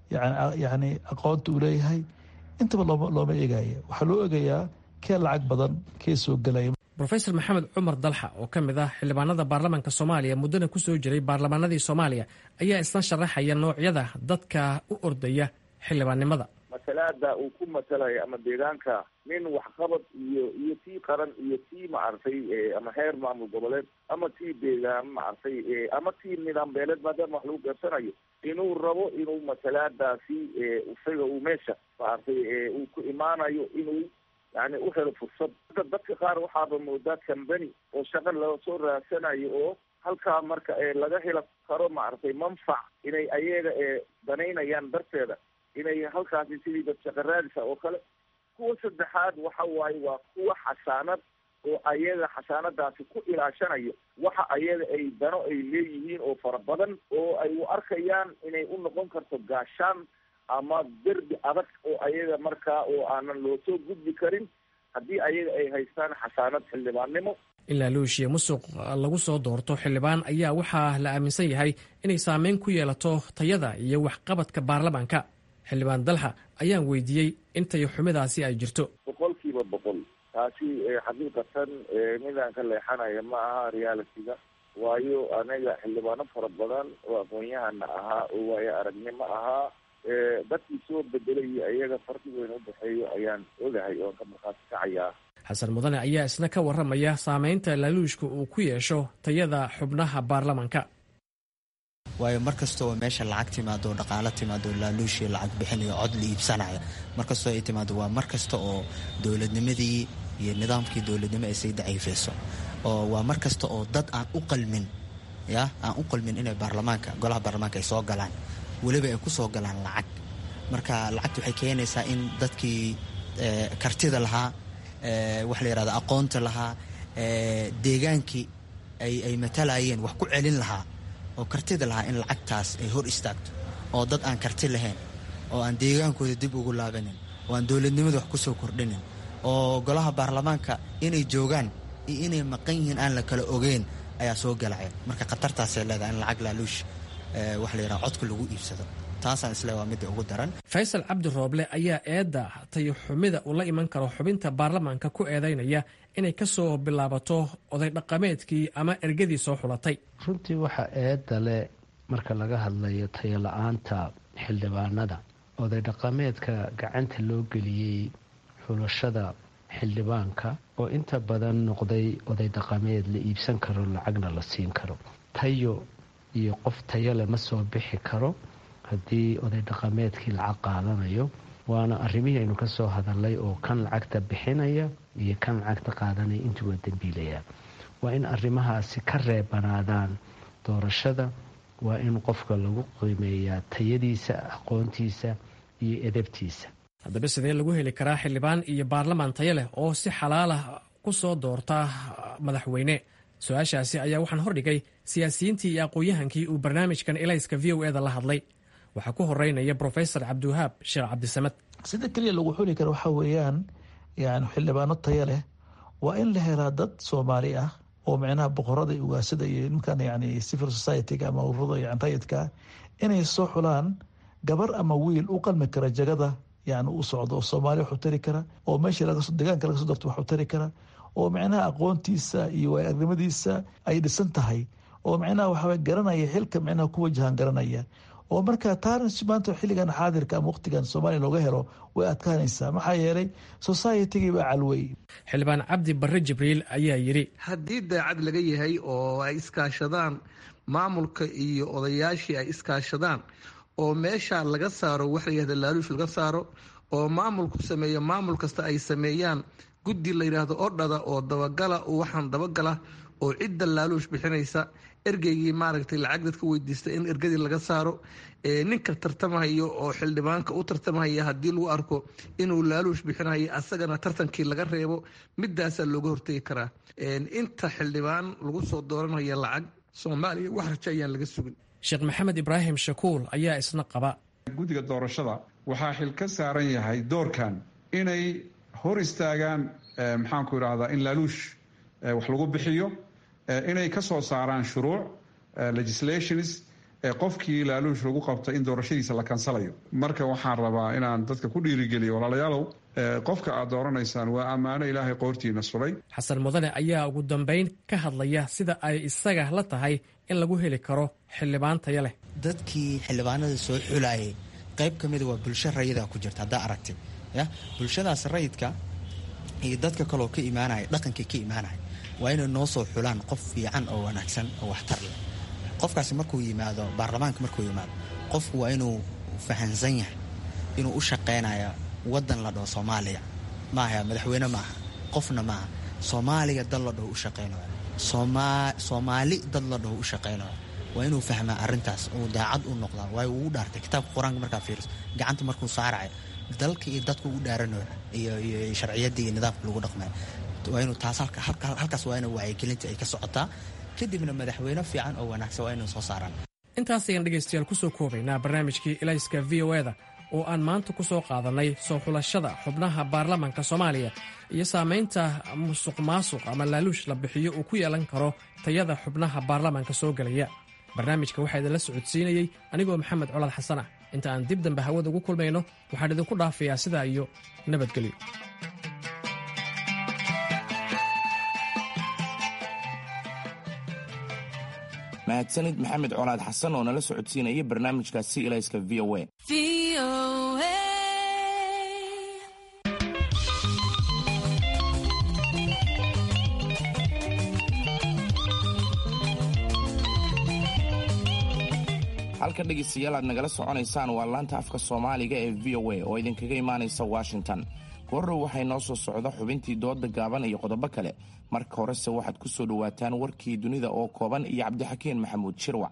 yani aqoonta uu leeyahay intaba looma eegaya waxaa loo eegayaa kee lacag badan kee soo gelaya rofesor maxamed cumar dalxa oo ka mid ah xildhibaanada baarlamaanka soomaaliya muddana ku soo jiray baarlamaanadii soomaaliya ayaa isna sharaxaya noocyada dadka u ordaya xildhibaannimada masalaada uu ku matalaya ama deegaanka nin waxqabad iyo iyo tii qaran iyo tii maaragtay ama heer maamul goboleed ama tii deegaan maaragtay ama tii nidaam beeleed maadaama wax lagu garsanayo inuu rabo inuu masalaadaasi isaga uu meesha maaragtay uu ku imaanayo inuu yani u helo fursad dadka qaar waxaaba moodaa cambany oo shaqa lasoo raadsanayo oo halkaa marka laga helo karo maaragtay manfac inay ayaga danaynayaan darteeda inay halkaasi sidii dad shaqa raadisa oo kale kuwa saddexaad waxa waaye waa kuwa xasaanad oo ayaga xasaanadaasi ku ilaashanayo waxa ayaga ay dano ay leeyihiin oo fara badan oo ay u arkayaan inay u noqon karto gaashaan ama derbi adag oo ayaga markaa oo aanan loo soo gudbi karin haddii ayaga ay haystaan xasaanad xildhibaannimo ilaa luushiye musuq lagu soo doorto xildhibaan ayaa waxaa la aaminsan yahay inay saameyn ku yeelato tayada iyo waxqabadka baarlamaanka xildhibaan dalxa ayaan weydiiyey intay xumidaasi ay jirto boqol kiiba boqol taasi xaqiiqatan midaan ka leexanaya ma aha realitiga waayo anaga xildhibaano fara badan oo aqoon-yahana ahaa oo waayo aragnimo ahaa dadkii soo bedelay iyo iyaga farqi weyn u dhexeeyo ayaan ogahay oon ka markhaati kacayaa xasan mudane ayaa isna ka warramaya saameynta laaluushka uu ku yeesho tayada xubnaha baarlamanka waayo mar kasta oo meesha lacag timaado dhaqaalo timaado laaluushii lacag bixinayo cod la iibsanaya mar kastoo ay timaado waa mar kasta oo dowladnimadii iyo nidaamkii dowladnimo ay sii daciifayso oo waa mar kasta oo dad aan u qalmin ya aan u qalmin inay baarlamaanka golaha baarlamaanka ay soo galaan weliba ay ku soo galaan lacag marka lacagta waxay keenaysaa in dadkii kartida lahaa waxa la yihahda aqoonta lahaa deegaankii ay matalayeen wax ku celin lahaa oo kartida lahaa in lacagtaas ay hor istaagto oo dad aan karti lahayn oo aan deegaankooda dib ugu laabanin oo aan dowladnimada wax kusoo kordhinin oo golaha baarlamaanka inay joogaan iyo inay maqan yihiin aan la kala ogeyn ayaa soo galaya marka khatartaasay leedahay in lacag laaluush waxa la yidhaha codka lagu iibsado taasaan isle waa midda ugu daran faysal cabdi rooble ayaa eedda tayo xumida uu la iman karo xubinta baarlamaanka ku eedaynaya inay ka soo bilaabato oday dhaqameedkii ama ergadii soo xulatay runtii waxaa eedda leh marka laga hadlayo tayo la-aanta xildhibaanada oday dhaqameedka gacanta loo geliyey xulashada xildhibaanka oo inta badan noqday oday dhaqameed la iibsan karo lacagna la siin karo tayo iyo qof tayo leh ma soo bixi karo haddii oday dhaqameedkii lacag qaadanayo waana arrimihii aynu ka soo hadalnay oo kan lacagta bixinaya iyo kan lacagta qaadanaya intuba dembiilayaan waa in arrimahaasi ka reebanaadaan doorashada waa in qofka lagu qiimeeyaa tayadiisa aqoontiisa iyo edabtiisa haddaba sidee lagu heli karaa xildhibaan iyo baarlamaan tayo leh oo si xalaalah ku soo doorta madaxweyne su-aashaasi ayaa waxaan hordhigay siyaasiyiintii iyo aqoon-yahankii uu barnaamijkan elayska v o eda la hadlay waxaa ku horeynaya brofesor cabdiwahaab sheekh cabdisamad sida keliya lagu xuli karo waxaa weeyaan yani xildhibaano tayo leh waa in la helaa dad soomaali ah oo micnaha boqorada iyo ugaasada iyo nimankan yani civil society-ga ama ururada yani rayidka inay soo xulaan gabar ama wiil u qalmi kara jagada yani u socdo oo soomaaliya wax u tari kara oo meeshii deegaanka laga soo darto wax u tari kara oo micnaha aqoontiisa iyo waayagnimadiisa ay dhisan tahay oo micnaha waxaa garanaya xilka micnaha ku wajahan garanaya oo markaa taana maanta xilligan xaadirka ama waqtigan soomaaliya looga helo way adkaanaysaa maxaa yeelay societygii baa calwey xildhibaan cabdi barre jibriil ayaa yidhi haddii daacad laga yahay oo ay iskaashadaan maamulka iyo odayaashii ay iskaashadaan oo meesha laga saaro wax la yihahda laaluush laga saaro oo maamulku sameeyo maamul kasta ay sameeyaan guddi la yidhaahdo odhada oo dabagala waxaan dabagala oo cidda laaluush bixinaysa ergeygii maaragtay lacag dadka weydiista in ergadii laga saaro ninka tartamahayo oo xildhibaanka u tartamahaya haddii lagu arko inuu laaluush bixinayo asagana tartankii laga reebo midaasaa looga hortegi karaa inta xildhibaan lagu soo dooranaya lacag soomaaliya wax rajo ayaan laga sugin sheekh maxamed ibraahim shakuul ayaa isna qaba guddiga doorashada waxaa xil ka saaran yahay doorkan inay hor istaagaan maxaanku idhaahdaa in laaluush wax lagu bixiyo inay ka soo saaraan shuruuc legislations qofkii laaluush lagu qabta in doorashadiisa la kansalayo marka waxaan rabaa inaan dadka ku dhiirigeliyo walaalayaalow qofka aad dooranaysaan waa ammaano ilaahay qoortiina sulay xasan mudane ayaa ugu dambayn ka hadlaya sida ay isaga la tahay in lagu heli karo xildhibaan tayo leh dadkii xildhibaanada soo xulayay qayb ka mida waa bulsho rayida ku jirta haddaa aragtid ya bulshadaas rayidka iyo dadka kaloo ka imaanaya dhaqankii ka imaanaya waa inay noo soo xulaan qof fiican oo wanaagsan oo waxtar leh qofkaasi markuu yimaado baarlamaanka markuu yimaado qofku waa inuu fahansan yahay inuu u shaqaynayo wadan la dhaho soomaaliya maaha madaxweyne maaha qofna maaha soomaaliya dad la dhaho u shaqaynayo soomaali dad la dhaho u shaqaynayo waa inuu fahmaa arintaas uu daacad u noqdaa waayo uu dhaartay kitaabka qur-aanka markaa fiiriso gacanta markuu saarayo dalka iyo dadka u dhaaranayo iyo sharciyadda iyo nidaamka lagu dhaqmayo waa inuu taas halkaas waa ina wacyigelinta ay ka socotaa kadibna madaxweyne fiican oo wanaagsan waa inuu soo saaraan intaas ayaan dhegaystayaal ku soo koobaynaa barnaamijkii ilayska v o eda oo aan maanta ku soo qaadannay soo xulashada xubnaha baarlamanka soomaaliya iyo saamaynta musuq maasuq ama laaluush la bixiyo uu ku yeelan karo tayada xubnaha baarlamanka soo gelaya barnaamijka waxaa idinla socodsiinayey anigoo maxamed colaad xasan ah inta aan dib dambe hawada ugu kulmayno waxaan idinku dhaafayaa sidaa iyo nabadgelyo mahadsanid maxamed colaad xasan oo nala socodsiinaya barnaamijkaasi ilayska v o a halka dhegaystayaal aad nagala soconaysaan waa laanta afka soomaaliga ee v o a oo idinkaga imaanaysa washington goordhow waxay noo soo socda xubintii dooda gaaban iyo qodobo kale marka horese waxaad ku soo dhowaataan warkii dunida oo kooban iyo cabdixakiin maxamuud shirwac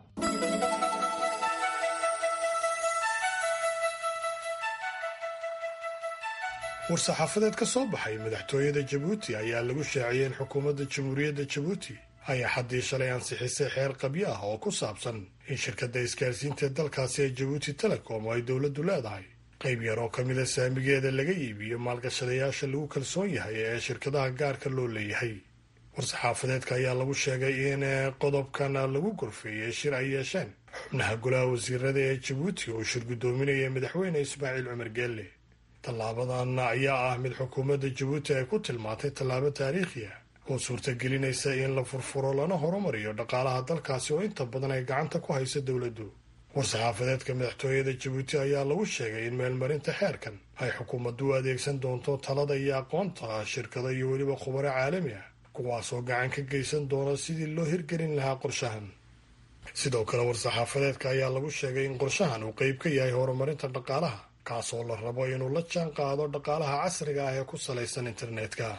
war-saxaafadeed ka soo baxay madaxtooyada jabuuti ayaa lagu shaaciyey in xukuumadda jamhuuriyadda jabuuti ayaa xaddii shalay ansixisay xeer qabyo ah oo ku saabsan in shirkadda isgaarsiinta dalkaasi ee jabuuti telecom oo ay dowladdu leedahay qayb yar oo ka mida saamigeeda laga iibiyo maalgashadayaasha lagu kalsoon yahay ee shirkadaha gaarka loo leeyahay war-saxaafadeedka ayaa lagu sheegay in qodobkan lagu gorfeeyey shir ay yeesheen xubnaha golaha wasiirada ee jabuuti oo shir guddoominaya madaxweyne ismaaciil cumar geelle tallaabadan ayaa ah mid xukuumadda jabuuti ay ku tilmaantay tallaabo taariikhi ah oo suurtagelinaysa in la furfuro lana horumariyo dhaqaalaha dalkaasi oo inta badan ay gacanta ku hayso dowladdu war-saxaafadeedka madaxtooyada jabuuti ayaa lagu sheegay in meelmarinta xeerkan ay xukuumaddu u adeegsan doonto talada iyo aqoonta shirkado iyo weliba khubaro caalami ah kuwaasoo gacan ka geysan doona sidii loo hirgelin lahaa qorshahan sidoo kale war-saxaafadeedka ayaa lagu sheegay in qorshahan uu qeyb ka yahay horumarinta dhaqaalaha kaasoo la rabo inuu la jaan qaado dhaqaalaha casriga ah ee ku salaysan internetka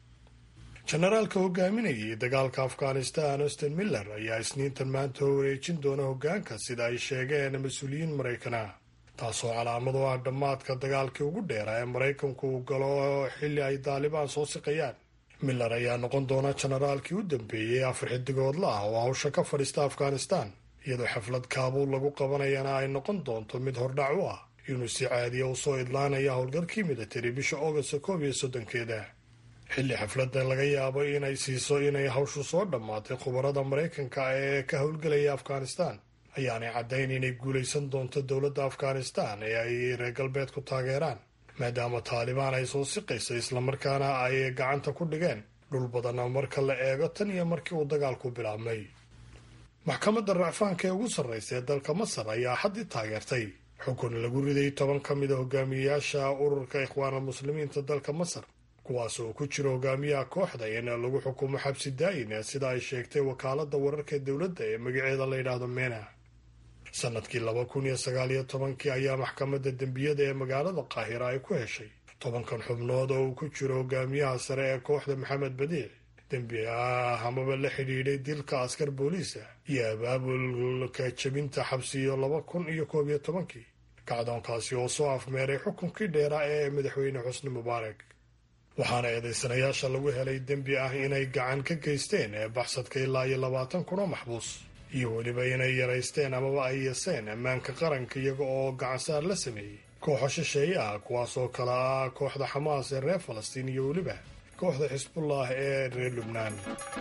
jenaraalka hogaaminayay dagaalka afghanistan austin miller ayaa isniintan maanta wareejin doona hoggaanka sida ay sheegeen mas-uuliyiin maraykana taasoo calaamad u ah dhammaadka dagaalkii ugu dheeraa ee maraykanku uu galo xilli ay daalibaan soo siqayaan miller ayaa noqon doona jenaraalkii u dambeeyey afar xidigoodla ah oo hawsha ka fadhiista afghanistan iyadoo xaflad kaabuul lagu qabanayana ay noqon doonto mid hordhac u ah inuu si caadiya u soo idlaanaya howlgalkii militari bisha augasta koob iyo soddonkeeda xilli xafladda laga yaabo inay siiso inay hawshu soo dhammaatay khubarada maraykanka ee ka howlgelaya afghanistan ayaanay caddayn inay guulaysan doonto dowladda afghanistan ee ay reer galbeedku taageeraan maadaama taalibaan ay soo siqaysa islamarkaana ay gacanta ku dhigeen dhul badan marka la eego tan iyo markii uu dagaalku bilaabmay maxkamadda racfaanka ee ugu sarraysa ee dalka masar ayaa xaddii taageertay xukun lagu riday toban ka mid a hogaamiyeyaasha ururka ikhwaanulmuslimiinta dalka masar kuwaas oo ku jira hogaamiyaha kooxda in lagu xukumo xabsi daayin sida ay sheegtay wakaaladda wararka dowladda ee magaceeda la yidhaahdo mena sanadkii laba kun iyo sagaal iyo tobankii ayaa maxkamadda dembiyada ee magaalada qaahira ay ku heshay tobankan xubnood oo uu ku jiro hogaamiyaha sare ee kooxda maxamed badiic dembi ah amaba la xidhiidhay dilka askar booliisa iyo abaabulka jebinta xabsiyo laba kun iyo koob iyo tobankii kacdoonkaasi oo soo afmeeray xukunkii dheeraa ee madaxweyne xusni mubaarak waxaana eedaysanayaasha lagu helay dembi ah inay gacan ka geysteen ee baxsadka ilaa iyo labaatan kunoo maxbuus iyo weliba inay yaraysteen amaba ay yeeseen ammaanka qaranka iyaga oo gacansaar la sameeyey kooxo shisheeye ah kuwaas oo kale ah kooxda xamaas ee reer falastiin iyo weliba kooxda xisbullah ee reer lubnaan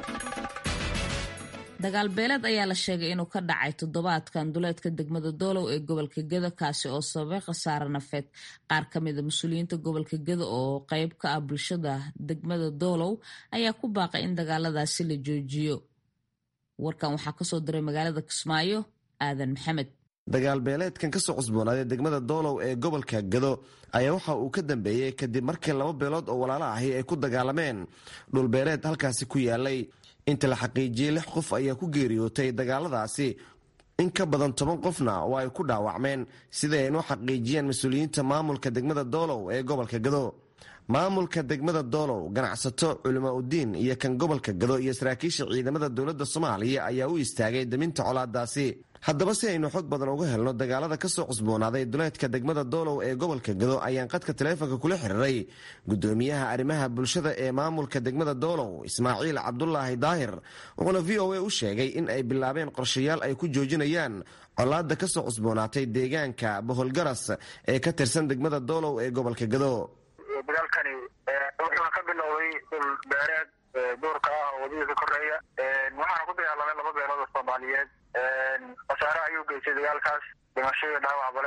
dagaal beeleed ayaa la sheegay inuu ka dhacay toddobaadkan duleedka degmada doolow ee gobolka gedo kaasi oo sababay khasaare nafeed qaar ka mida mas-uuliyiinta gobolka gedo oo qeyb ka ah bulshada degmada doolow ayaa ku baaqay in dagaaladaasi la joojiyo warkan waxaa kasoo diray magaalada kismaayo aadan maxamed dagaal beeleedkan ka soo cusboonaaday degmada doolow ee gobolka gado ayaa waxa uu ka dambeeyey kadib markii laba beelood oo walaalo ahi ay ku dagaalameen dhulbeeleed halkaasi ku yaalay inta la xaqiijiyey lix qof ayaa ku geeriyootay dagaaladaasi in ka badan toban qofna oo ay ku dhaawacmeen sida ay inoo xaqiijiyeen mas-uuliyiinta maamulka degmada doolow ee gobolka gado maamulka degmada doolow ganacsato culimaa udiin iyo kan gobolka gado iyo saraakiisha ciidamada dowladda soomaaliya ayaa u istaagay daminta colaadaasi haddaba si aynu xog badan uga helno dagaalada ka soo cusboonaaday duleedka degmada doolow ee gobolka gado ayaan qadka taleefonka kula xiriiray gudoomiyaha arrimaha bulshada ee maamulka degmada doolow ismaaciil cabdulaahi daahir wuxuuna v o a u sheegay in ay bilaabeen qorshayaal ay ku joojinayaan colaada ka soo cusboonaatay deegaanka boholgaras ee ka tirsan degmada doolow ee gobolka gado dagaalkani wuxuuna ka bilowday dhul beereed duurka ah oo wadada ka koreeya waxaana ku dagaalamay laba beelood oo soomaaliyeed khasaare ayuu geystay dagaalkaas dhimasho iyo dhaawacba leh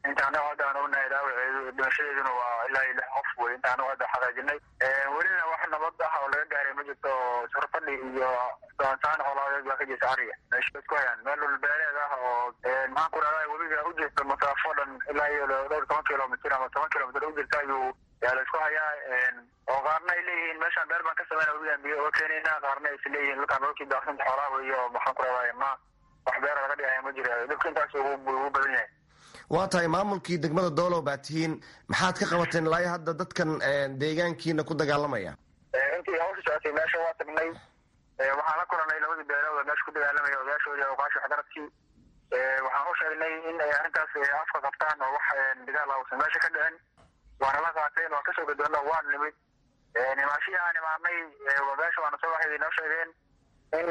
inta anagu hadda aan ognahay dhaawaceedu dhimashadeeduna waa ilaa iyo lix qof wey inta anagu hadda xaqiijinay welina wax nabad ah oo laga gaaray ma jirto surfadhi iyo doontaan colaadeed baa ka jirta ariga meesha isku hayaan meel dhulbeeleed ah oo maxaan ku rahdaa webiga u jirta masaafo dhan ilaa iyo dhowr toban kilomitr ama toban kilomitr u jirta ayuu yaa la isku hayaa oo qaarna ay leeyihiin meeshaan beer baan ka sameyna webigaan biyo uga keenayna qaarna aysa leeyihiin dhulkaan dhulkii daaqsinta xoolaha weyo maxaan ku rahdaa ma wax beera laga dhigaya ma jira dhibka intaas ugu badan yahay waa tahay maamulkii degmada doolow baa tihiin maxaad ka qabateen ilaa hadda dadkan deegaankiina ku dagaalamaya intii hawsha socotay meesha waa tagnay waxaan la kulanay labadii beelood oo meesha ku dagaalamaya odayaashoodii awqaashi waxgaradkii waxaan u sheegnay in ay arrintaas afka qabtaan oo wax dagaal ausan meesha ka dhicin waana la qaateen waa kasoo gadoonna waan nimid nimaashihii aan imaanay meesha waana soo waxay inoo sheegeen in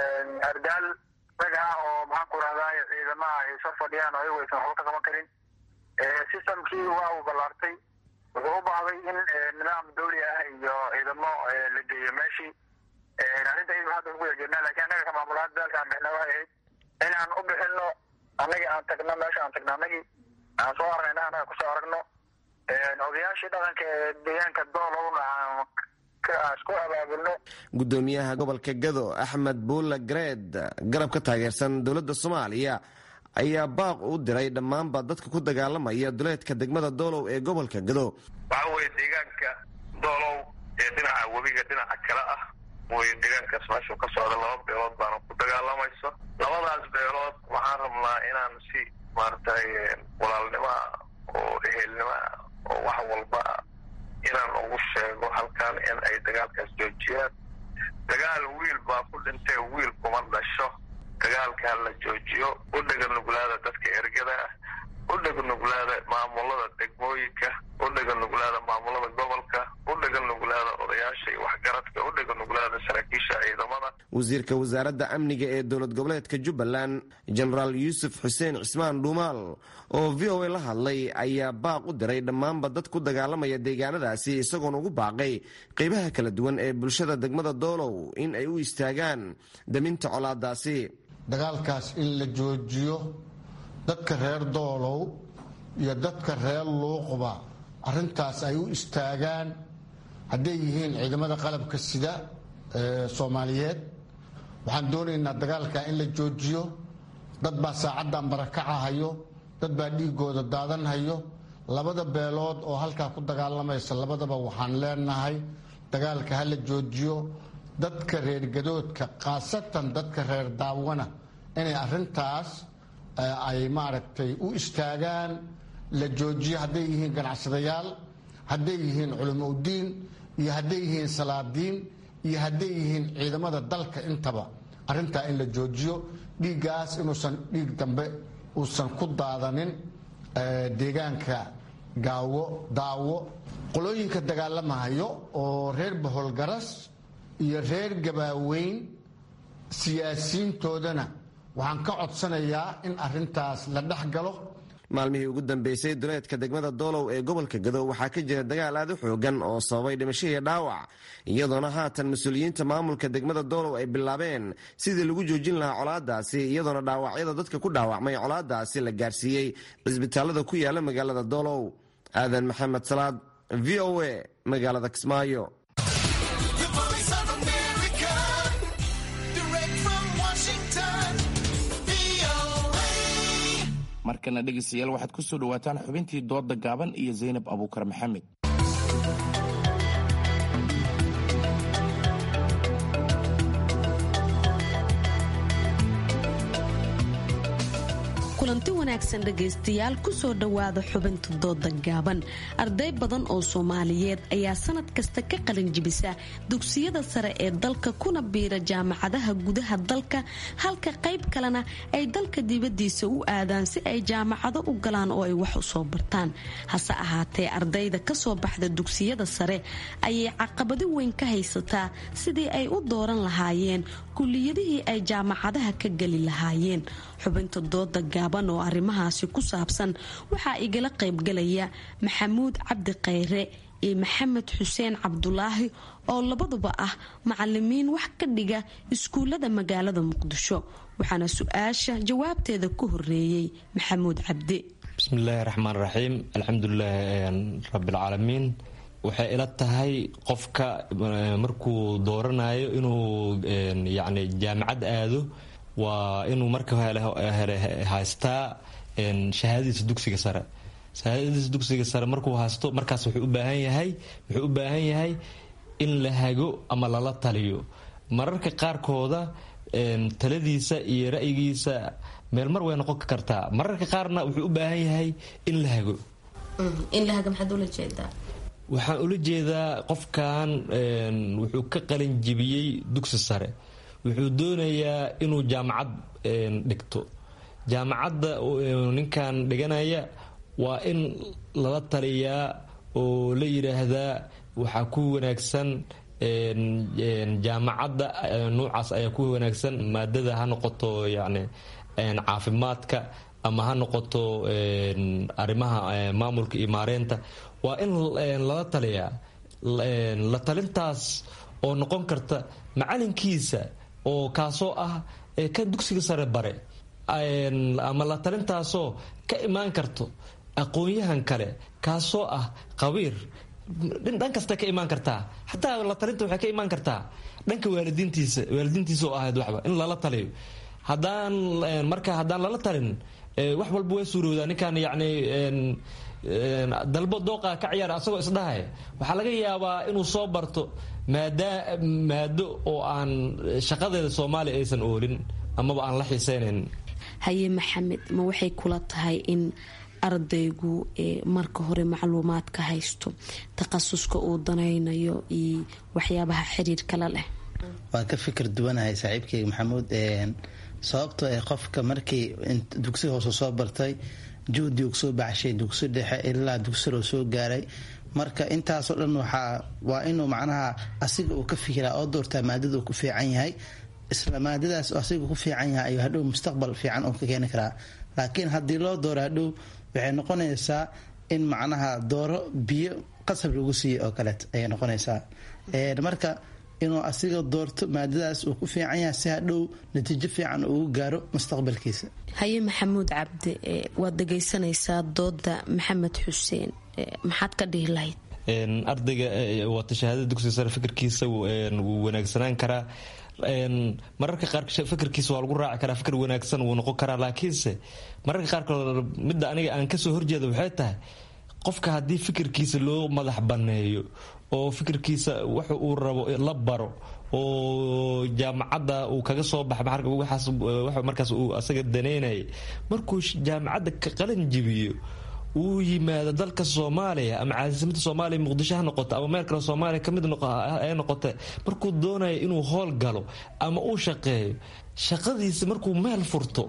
ardaal rag ah oo maxaan ku rahdaa ciidamaha ay soo fadhiyaan oo ayagu aysan waxba ka qaban karin systemkii waa uu ballaartay wuxuu u baahday in nidaam dawli ah iyo ciidamo la geeyo meeshii arrinta iyadu hadda ugu yejeednaa lakiin annaga ka maamulaad daalka aan bixna waxay ahayd inaan u bixino annagii aan tagno meesha aan tagno annagii aan soo aragna annaga kusoo aragno odayaashii dhaqanka ee deegaanka doolowna aan isku abaabulno gudoomiyaha gobolka gado axmed buulla gareed garab ka taageersan dowladda soomaaliya ayaa baaq u diray dhammaanba dadka ku dagaalamaya duleedka degmada doolow ee gobolka gado waxa weye deegaanka doolow ee dhinaca webiga dhinaca kale ah way deegaankaas meeshuu ka socda laba beelood baana ku dagaalamayso labadaas beelood waxaan rabnaa inaan si maaragtay walaalnimoa oo ehelnimoa oo wax walba inaan ugu sheego halkan in ay dagaalkaas joojiyaan dagaal wiil baa ku dhintay wiil kuma dhasho dagaalka ha la joojiyo u dhega nuglaada dadka ergada ah u dhega nuglaada maamulada degmooyinka u dhega nuglaada maamulada gobolka u dhega nuglaada odayaasha iyo waxgaradka u dhega nuglaada saraakiisha ciidamada wasiirka wasaaradda amniga ee dowlad goboleedka jubbaland jenaraal yuusuf xuseen cismaan dhuumaal oo v o a la hadlay ayaa baaq u diray dhammaanba dad ku dagaalamaya deegaanadaasi isagoona ugu baaqay qeybaha kala duwan ee bulshada degmada doolow in ay u istaagaan daminta colaadaasi dagaalkaas in la joojiyo dadka reer doolow iyo dadka reer luuqba arrintaas ay u istaagaan hadday yihiin ciidamada qalabka sida ee soomaaliyeed waxaan doonaynaa dagaalka in la joojiyo dad baa saacaddan barakacahayo dad baa dhiigooda daadanhayo labada beelood oo halkaa ku dagaalamaysa labadaba waxaan leenahay dagaalka ha la joojiyo dadka reer gadoodka khaasatan dadka reer daawana inay arrintaas ay maaragtay u istaagaan la joojiyo hadday yihiin ganacsadayaal hadday yihiin culamo udiin iyo hadday yihiin salaadiin iyo hadday yihiin ciidamada dalka intaba arrintaa in la joojiyo dhiiggaas inuusan dhiig dambe uusan ku daadanin deegaanka gaawo daawo qolooyinka dagaalamahayo oo reer baholgaras iyo reer gabaaweyn siyaasiyiintoodana waxaan ka codsanayaa in arintaas la dhex galo maalmihii ugu dambeysay duleedka degmada doolow ee gobolka gado waxaa ka jira dagaal aad u xoogan oo sababay dhimasho iyo dhaawac iyadoona haatan mas-uuliyiinta maamulka degmada doolow ay bilaabeen sidii lagu joojin lahaa colaadaasi iyadoona dhaawacyada dadka ku dhaawacmay colaadaasi la gaarsiiyey cisbitaalada ku yaala magaalada doolow aadan maxamed salaad v o a magaalada kismaayo markana dhegaystayaal waxaad ku soo dhowaataan xubintii dooda gaaban iyo zaynab abuukar maxamed kulanti wanaagsan dhegaystayaal kusoo dhowaada xubinta dooda gaaban arday badan oo soomaaliyeed ayaa sanad kasta ka qalin jibisa dugsiyada sare ee dalka kuna biira jaamacadaha gudaha dalka halka qayb kalena ay dalka dibadiisa u aadaan si ay jaamacado u galaan oo ay wax u soo bartaan hase ahaatee ardayda kasoo baxda dugsiyada sare ayay caqabado weyn ka haysataa sidii ay u dooran lahaayeen kuliyadihii ay jaamacadaha ka geli lahaayeen xubinta dooda gaaban oo arrimahaasi ku saabsan waxaa igala qaybgalaya maxamuud cabdi khayre iyo maxamed xuseen cabdulaahi oo labaduba ah macalimiin wax ka dhiga iskuullada magaalada muqdisho waxaana su-aasha jawaabteeda ku horeeyey maxamuud cabdi bismillaahi raxmaan raxiim alxamdulilahi rabbilcaalamiin waxay ila tahay qofka markuu dooranayo inuu yani jaamacad aado waa inuu marka hele haystaa shahaadadiisa dugsiga sare shahaadadiisa dugsiga sare markuu haysto markaas wuxuu u baahan yahay wuxuu u baahan yahay in la hago ama lala taliyo mararka qaarkooda taladiisa iyo ra'yigiisa meel mar way noqon kartaa mararka qaarna wuxuu u baahan yahay in la hago waxaan ula jeedaa qofkan wuxuu ka qalin jibiyey dugsi sare wuxuu doonayaa inuu jaamacad dhigto jaamacadda ninkan dhiganaya waa in lala taliyaa oo la yidhaahdaa waxaa ku wanaagsan jaamacadda nuucaas ayaa ku wanaagsan maadada ha noqoto yani caafimaadka ama ha noqoto arrimaha maamulka iyo maareynta waa in lala taliyaa la talintaas oo noqon karta macalinkiisa oo kaasoo ah kan dugsiga sare bare ama la talintaasoo ka imaan karto aqoon-yahan kale kaasoo ah qabiir dhan kasta ka imaan kartaa xataa la talinta waxay ka imaan kartaa dhanka waalidiintiisa waalidiintiisa oo ahayd waxba in lala taliyo haddaan marka haddaan lala talin wax walba way suurowdaa ninkan yacni dalbo dooqa ka ciyaara asagoo isdhahay waxaa laga yaabaa inuu soo barto maada maado oo aan shaqadeeda soomaaliya aysan oolin amaba aan la xiiseynayn haye maxamed ma waxay kula tahay in ardaygu marka hore macluumaadka haysto takhasuska uu danaynayo iyo waxyaabaha xiriirkala leh waan ka fikir duwanahay saaxiibkeyga maxamuud sababtoo ee qofka markii dugsi hoose soo bartay juhdi uu soo baxshay dugsi dhexe ilaa dugsiloo soo gaaray marka intaasoo dhan waxaa waa inuu macnaha asiga uu ka fikiraa oo doortaa maadada uu ku fiican yahay isla maadadaas asiga ku fiican yahay ayuu hadhow mustaqbal fiican uu ka keeni karaa laakiin haddii loo dooro hadhow waxay noqonaysaa in macnaha dooro biyo qasab lagu siiyo oo kaleet ayay noqonaysaa marka inuu asiga doorto maadadaas uu ku fiican yahay si hadhow natiijo fiican ugu gaaro mustaqbalkiisa haye maxamuud cabdi waad dhegaysanaysaa dooda maxamed xuseen maxaad ka dhihi lahayd ardayga wata shahaadada dugsiga sare fikirkiisa wuu wanaagsanaan karaa mararka qaar fikirkiisa waa lagu raaci karaa fikir wanaagsan wuu noqon karaa laakiinse mararka qaarkood midda aniga aan kasoo horjeeda waxay tahay qofka haddii fikirkiisa loo madax banneeyo oo fikirkiisa waxa uu rabo la baro oo jaamacadda uu kaga soo baxa markaas uu asaga daneynaya markuu jaamacadda ka qalin jibiyo uu yimaado dalka soomaaliya ama caasimadda soomaaliya muqdisho ha noqoto ama meel kale soomaaliya kamid ay noqote markuu doonayo inuu howl galo ama uu shaqeeyo shaqadiisa markuu meel furto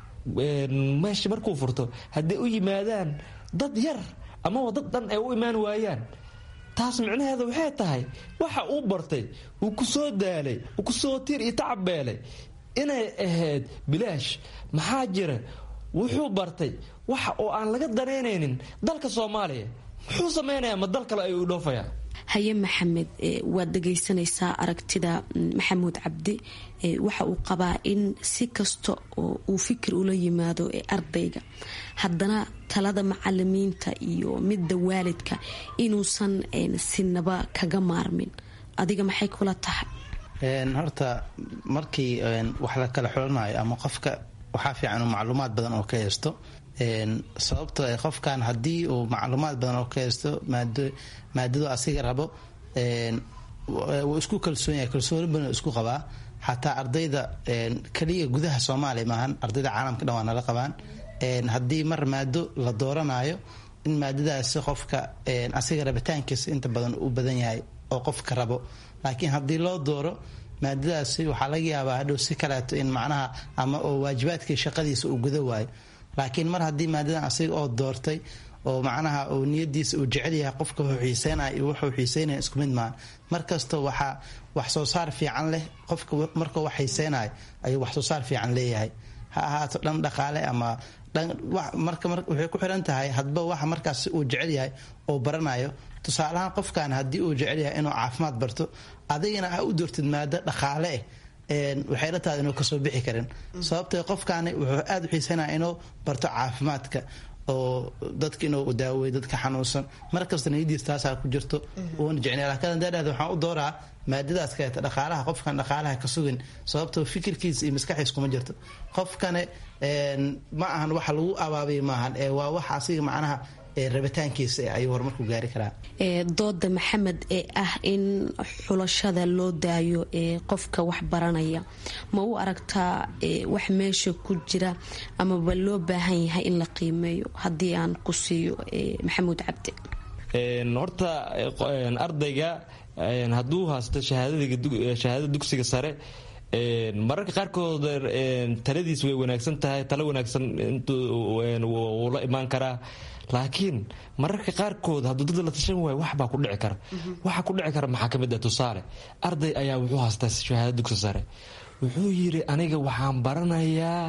meesha markuu furto hadday u yimaadaan dad yar amaba dad dhan ay u imaan waayaan taas micnaheeda waxay tahay waxa uu bartay uu ku soo daalay uu kusoo tiir iyo tacabbeelay inay ahayd bilaash maxaa jira wuxuu bartay waxa oo aan laga danaynaynin dalka soomaaliya muxuu samaynayaa ma dal kale ayuu dhoofayaa haye maxamed waad dhegaysanaysaa aragtida maxamuud cabdi waxa uu qabaa in si kasta oo uu fikir ula yimaado ee ardayga haddana talada macalimiinta iyo midda waalidka inuusan sinaba kaga maarmin adiga maxay kula tahay horta markii wax la kala xulanayo ama qofka waxaa fiican macluumaad badan oo ka haysto sababto qofkan haddii uu macluumaad badan oo ka haysto maadadu asiga rabo wuu isku kalsoon yahay kalsooni badan isku qabaa xataa ardayda keliya gudaha soomaaliya maahan ardayda caalamka dhan waa nala qabaan haddii mar maado la dooranayo in maadadaasi qofka asiga rabitaankiisa inta badan u badan yahay oo qofka rabo laakiin haddii loo dooro maadadaasi waxaa laga yaabaa hadhow si kaleeto in macnaha ama oo waajibaadkii shaqadiisa uu guda waayo laakiin mar haddii maadadan asiga oo doortay oo macnaha uu niyadiisa uu jecel yahay qofka wuxuu xiiseynaya iyo wuxuu xiiseynaya isku mid maahan markasta waxaa wax soo saar fiican leh qofka markuu wax xiiseynayo ayuu wax soo saar fiican leeyahay ha ahaato dhan dhaqaale ama marka waxay ku xiran tahay hadba waxa markaas uu jecel yahay oo baranayo tusaalahaan qofkan haddii uu jecel yahay inuu caafimaad barto adigana ha u doortid maado dhaqaale eh waxay la tahay inuu kasoo bixi karin sababtoo qofkaani wuxuu aada u xiisanaya inuu barto caafimaadka oo dadka inuu daaweeyo dadka xanuunsan mar kasta niyadiis taasaa ku jirto uuna jecnay laakiin hadaa dhahda waxaan u dooraa maadadaas kaleeta dhaqaalaha qofkan dhaqaalaha ka sugin sababtoo fikirkiisa iyo maskaxiis kuma jirto qofkane ma ahan waxa lagu abaabiya maahan ee waa wax asiga macnaha rabitaankiisa ayuu horumarku gaari karaa dooda maxamed ee ah in xulashada loo daayo ee qofka wax baranaya ma u aragtaa wax meesha ku jira amaba loo baahan yahay in la qiimeeyo haddii aan ku siiyo maxamuud cabdi horta ardayga hadduu haysto shahaadada dugsiga sare mararka qaarkood taladiis way wanaagsan tahay talo wanaagsan wuu la imaan karaa laakiin mararka qaarkood hadduu dad la tashan waayo wax baa ku dhici kara waxa ku dhici kara maxaa kamid ah tusaale arday ayaa wuxuu haystaa shahaada dugsi sare wuxuu yidhi aniga waxaan baranayaa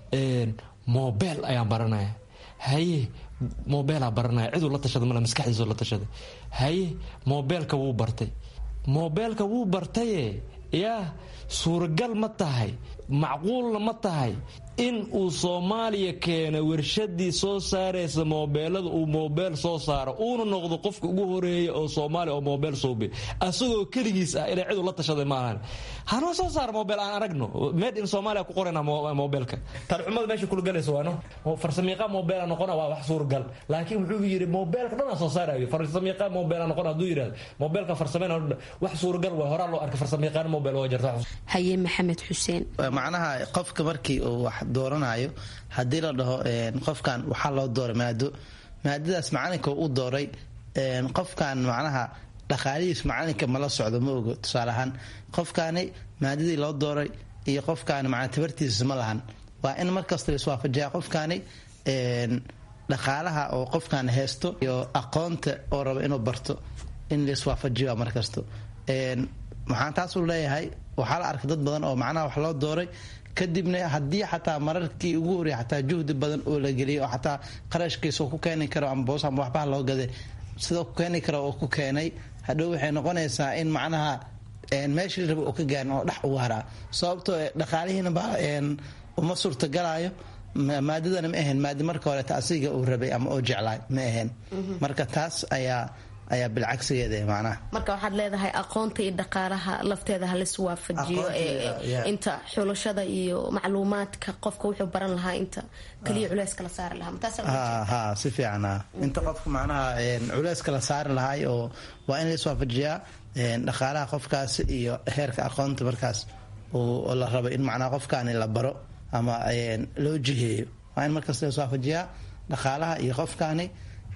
mobel ayaan baranaya haye mobeelaa baranaya ciduu la tashada male maskaxdiisoo la tashaday haye mobeelka wuu bartay mobeelka wuu bartaye yaa suuragal ma tahay macquulna ma tahay in uu soomaaliya keena warshadii soo saaraysa moobeelada uu moobeel soo saaro uuna noqdo qofka ugu horeeya oo soomaaliya oo moobeel suubi asagoo keligiis ah inay cidu la tashaday maahan hanoo soo saara moobeel aan aragno made in soomaaliya ku qorayna moobeelka talxumada meesha kulgalaysa waano farsamiiqa moobeela noqona waa wax suuragal laakiin wuxuu yidhi moobeelka dhanaa soo saarayo farsamiiqa moobeela noqona hadduu yidhahdo moobeelka farsameyna wax suuragal waa horaa loo arkay farsamiiqaan moobeel waa jirta haye maxamed xuseen macnaha qofka markii uu wax dooranayo haddii la dhaho qofkan waxaa loo dooray maado maadadaas macalinka u dooray qofkan macnaha dhaqaalihiis macalinka mala socdo ma ogo tusaale ahaan qofkaani maadadii loo dooray iyo qofkaani macna tabartiisa ma lahan waa in markasta la iswaafajiyaa qofkaani dhaqaalaha oo qofkan haysto iyo aqoonta oo raba inuu barto in la iswaafajiyo markasto waxaan taas u leeyahay waxaa la arkay dad badan oo macnaha wax loo dooray kadibna haddii xataa mararkii ugu horey xataa juhdi badan oo la geliyay oo xataa qarashkiisa ku keeni karo ama boos ama waxbaha loo gaday sidoo ku keeni karo oo ku keenay hadhow waxay noqonaysaa in macnaha meeshii raba oo ka gaarin oo dhex ugu haraa sababtoo dhaqaalihiina ba uma suurtagalayo maadadana ma ahayn maadi marka horeeta asiga uu rabay ama oo jeclaay ma ahayn marka taas ayaa ayaa bilcagsigeeda macnaha marka waxaad leedahay aqoonta iyo dhaqaalaha lafteeda halis waafajiyo inta xulashada iyo macluumaadka qofka wuxuu baran lahaa inta kaliya culeyska la saari lahaa ha si fiican inta qofka macnaha culeyska la saari lahaay oo waa in laiswaafajiyaa dhaqaalaha qofkaas iyo heerka aqoonta markaas oo la rabo in macnaha qofkaani la baro ama loo jiheeyo waa in markaas laiswaafajiyaa dhaqaalaha iyo qofkaani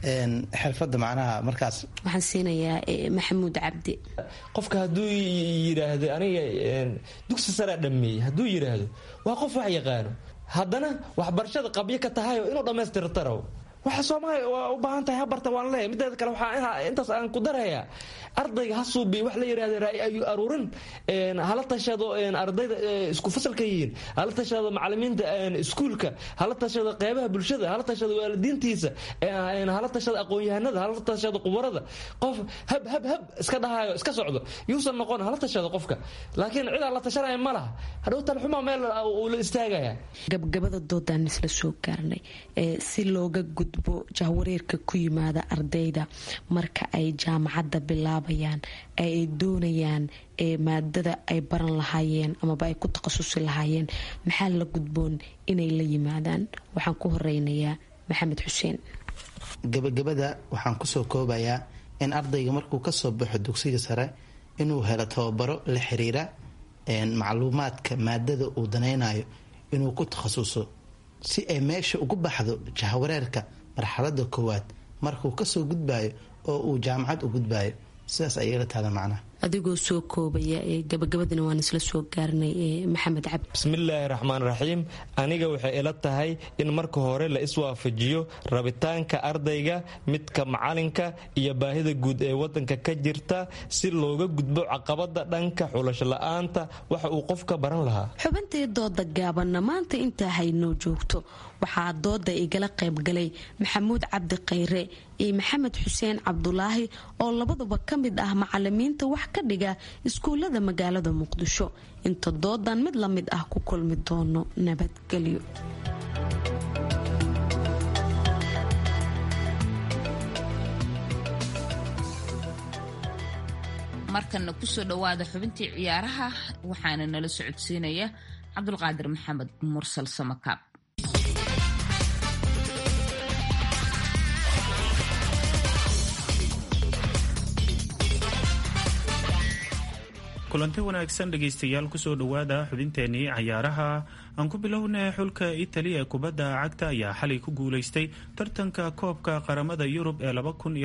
xirfada macnaha markaas waxaan siinayaa maxamuud cabdi qofka hadduu yidhaahdo aniga dugsi saraa dhameeyey hadduu yidhaahdo waa qof wax yaqaano haddana waxbarashada qabyo ka tahay oo inuu dhammaystirtaro waxa soomaaliya waa u baahan tahay habarta waan leeyahay mideeda kale waxaa intaas aan ku darayaa ardayga ha suubiy wax la yidhahda ra'yi ayu aruurin hala tashado ardayda isku fasalka yihiin hala tashado macalimiinta iskuulka hala tashado qeybaha bulshada hala tashado waalidiintiisa hala tashado aqoon-yahanada hala tashado qubarada qof hab hab hab iska dhahayo iska socdo yuusan noqon hala tashado qofka laakiin cidaa la tashanaya ma laha hadhow talxuma meel uu la istaagaya gabgabada doodaan isla soo gaarnay si looga gudbo jahwareerka ku yimaada ardayda marka ay jaamacadda bilaabayaan ay doonayaan maadada ay baran lahaayeen amaba ay ku takhasusi lahaayeen maxaa la gudboon inay la yimaadaan waxaan ku horeynayaa maxamed xuseen gabagabada waxaan kusoo koobayaa in ardayga markuu kasoo baxo dugsiga sare inuu helo tababaro la xiriira macluumaadka maadada uu danaynayo inuu ku takhasuso si ay meesha ugu baxdo jahwareerka marxalada koowaad markuu kasoo gudbayo oo uu jaamacad u gudbayo sidaas ayay la tahda macnaha adigoo soo koobaya gabagabadana waan isla soo gaarnay maxamed cabdi bismillaahi raxmaan raxiim aniga waxay ila tahay in marka hore la iswaafajiyo rabitaanka ardayga midka macalinka iyo baahida guud ee wadanka ka jirta si looga gudbo caqabada dhanka xulasho la-aanta waxa uu qofka baran lahaa xubintii dooda gaabanna maanta intaa haynoo joogto waxaa dooda igala qaybgalay maxamuud cabdi khayre iyo maxamed xuseen cabdulaahi oo labaduba ka mid ah macalimiinta wax ka dhiga iskuulada magaalada muqdisho inta doodan mid la mid ah ku kulmi doono nabadgelyo markanna kusoo dhowaada xubintii ciyaaraha waxaana nala socodsiinaya cabdulqaadir maxamed mursal samakaab kulanti wanaagsan dhegaystayaal kusoo dhowaada xubinteenii cayaaraha aan ku bilowna xulka itali ee kubadda cagta ayaa xalay ku guulaystay tartanka koobka qaramada yurub ee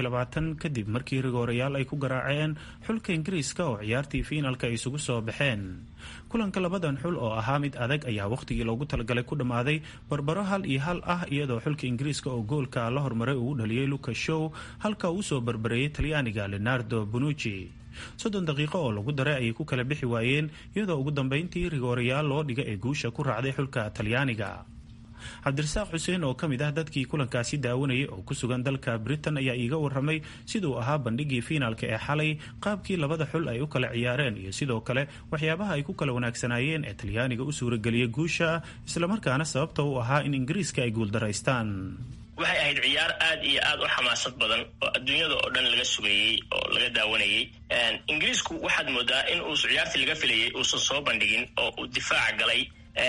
kadib markii rigoorayaal ay ku garaaceen xulka ingiriiska oo ciyaartii fiinalka ay isugu soo baxeen kulanka labadan xul oo ahaa mid adag ayaa wakhtigii loogu talagalay ku dhammaaday barbaro hal iyo hal ah iyadoo xulka ingiriiska oo goolka la hormaray uu dhaliyey luka show halka uu soo barbareeyey talyaaniga leonardo bonucci soddon daqiiqo oo lagu daray ayay ku kala bixi waayeen iyadoo ugu dambeyntii rigoorayaal loo dhiga ee guusha ku raacday xulka talyaaniga cabdirasaaq xuseen oo ka mid ah dadkii kulankaasi daawanayay oo ku sugan dalka britain ayaa iiga waramay siduu ahaa bandhigii fiinaalka ee xalay qaabkii labada xul ay u kala ciyaareen iyo sidoo kale waxyaabaha ay ku kala wanaagsanaayeen ee talyaaniga u suurageliyay guusha islamarkaana sababta u ahaa in ingiriiska ay guuldaraystaan waxay ahayd ciyaar aad iyo aad u xamaasad badan oo adduunyada oo dhan laga sugayey oo laga daawanayey ingiriisku waxaad moodaa in uu ciyaartii laga filayay uusan soo bandhigin oo uu difaaca galay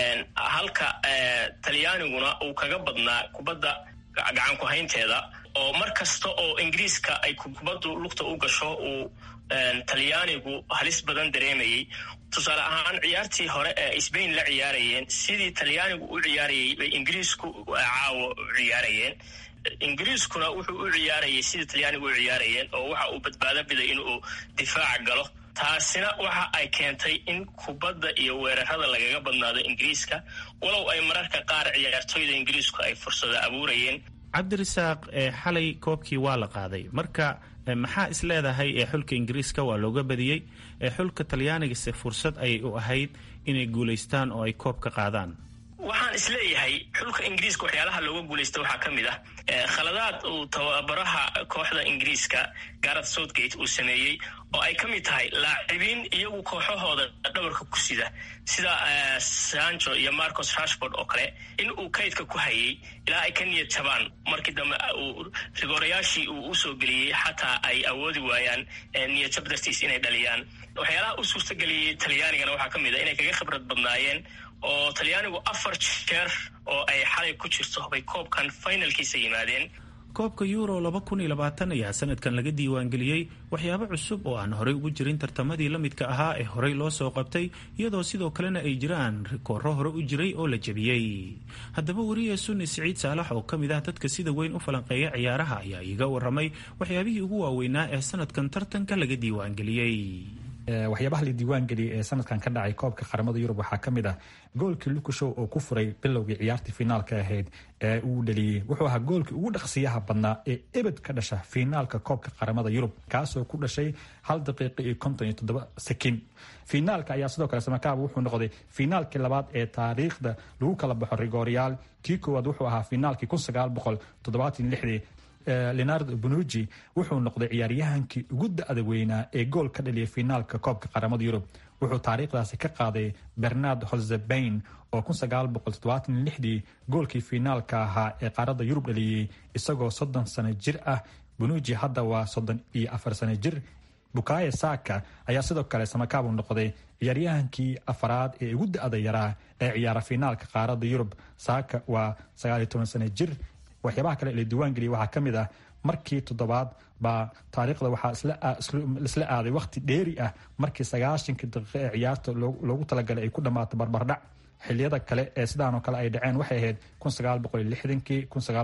halka talyaaniguna uu kaga badnaa kubadda gacan ku haynteeda oo mar kasta oo ingiriiska ay kubaddu lugta u gasho uu talyaanigu halis badan dareemayey tusaale ahaan ciyaartii hore ee sbain la ciyaarayeen sidii talyaanigu u ciyaarayay bay ingiriisku caawo u ciyaarayeen ingiriiskuna wuxuu u ciyaarayay sidii talyaanigu u ciyaarayeen oo waxa uu badbaado biday inuu difaaca galo taasina waxa ay keentay in kubadda iyo weerarada lagaga badnaado ingiriiska walow ay mararka qaar ciyaartooyda ingiriisku ay fursada abuurayeen cabdirasaaq xalay koobkii waa la qaaday marka maxaa is leedahay ee xulka ingiriiska waa looga badiyey ee xulka talyaanigase fursad ayay u ahayd inay guulaystaan oo ay koob ka qaadaan waxaan isleeyahay xulka ingiriiska waxyaalaha looga guulaysta waxaa ka mid ah khaladaad uu tababaraha kooxda ingiriiska gareth southgate uu sameeyey oo ay ka mid tahay laacibiin iyagu kooxahooda dhabarka ku sida sida sancho iyo marcos rashford oo kale in uu kaydka ku hayay ilaa ay ka niyad jabaan markii dambe uu rigoorayaashii uu usoo geliyey xataa ay awoodi waayaan niyad jab dartiis inay dhaliyaan waxyaalaha u suurtageliyey talyaanigana waxaa ka mid a inay kaga khibrad badnaayeen oo talyaanigu afar jeer oo ay xalay ku jirto bay koobkan finalkiisa yimaadeen koobka euro ayaa sanadkan laga diiwaangeliyey waxyaabo cusub oo aan horey ugu jirin tartamadii la midka ahaa ee horey loo soo qabtay iyadoo sidoo kalena ay jiraan rikooro hore u jiray oo la jebiyey haddaba wariye sunni siciid saalax oo ka mid ah dadka sida weyn u falanqeeya ciyaaraha ayaa iiga waramay waxyaabihii ugu waaweynaa ee sanadkan tartanka laga diiwaangeliyey waxyaabaha la diiwaangeliyay ee sanadkan ka dhacay koobka qaramada yurub waxaa ka mid ah goolkii lukushow oo ku furay bilowgii ciyaartii finaalka ahayd ee uu dhaliyey wuxuu ahaa goolkii ugu dhaqsiyaha badnaa ee ebed ka dhasha finaalka koobka qaramada yurub kaasoo ku dhashay hal daqiiqa iyo konton iyo toddoba sakin finaalka ayaa sidoo kale samakaab wuxuu noqday finaalkii labaad ee taariikhda lagu kala baxo rigooryaal kii koowaad wuxuu ahaa finaalkii kun sagaal boqol toddobaatan lixdii leonardo bonuji wuxuu noqday ciyaaryahankii ugu da-da weynaa ee gool ka dhaliyay finaalka koobka qaramada yurub wuxuu taariikhdaasi ka qaaday bernard holzebain oo dii goolkii finaalka ahaa ee qaaradda yurub dhaliyey isagoo soddon sano jir ah bonuji hadda waa soddon iyo afar sano jir bukaye saka ayaa sidoo kale samakaabu noqday ciyaaryahankii afaraad ee ugu da-da yaraa ee ciyaara finaalka qaaradda yurub saka waa sagaaliyo toban sano jir waxyaabaha kale la diiwaangeliyay waxaa ka mid ah markii toddobaad baa taariikhda waxaa isla aaday wakhti dheeri ah markii sagaashankii daqiiqo ee ciyaarta loogu talagalay ay ku dhammaato barbardhac xiliyada kale ee sidaanoo kale ay dhaceen waxay ahayd kii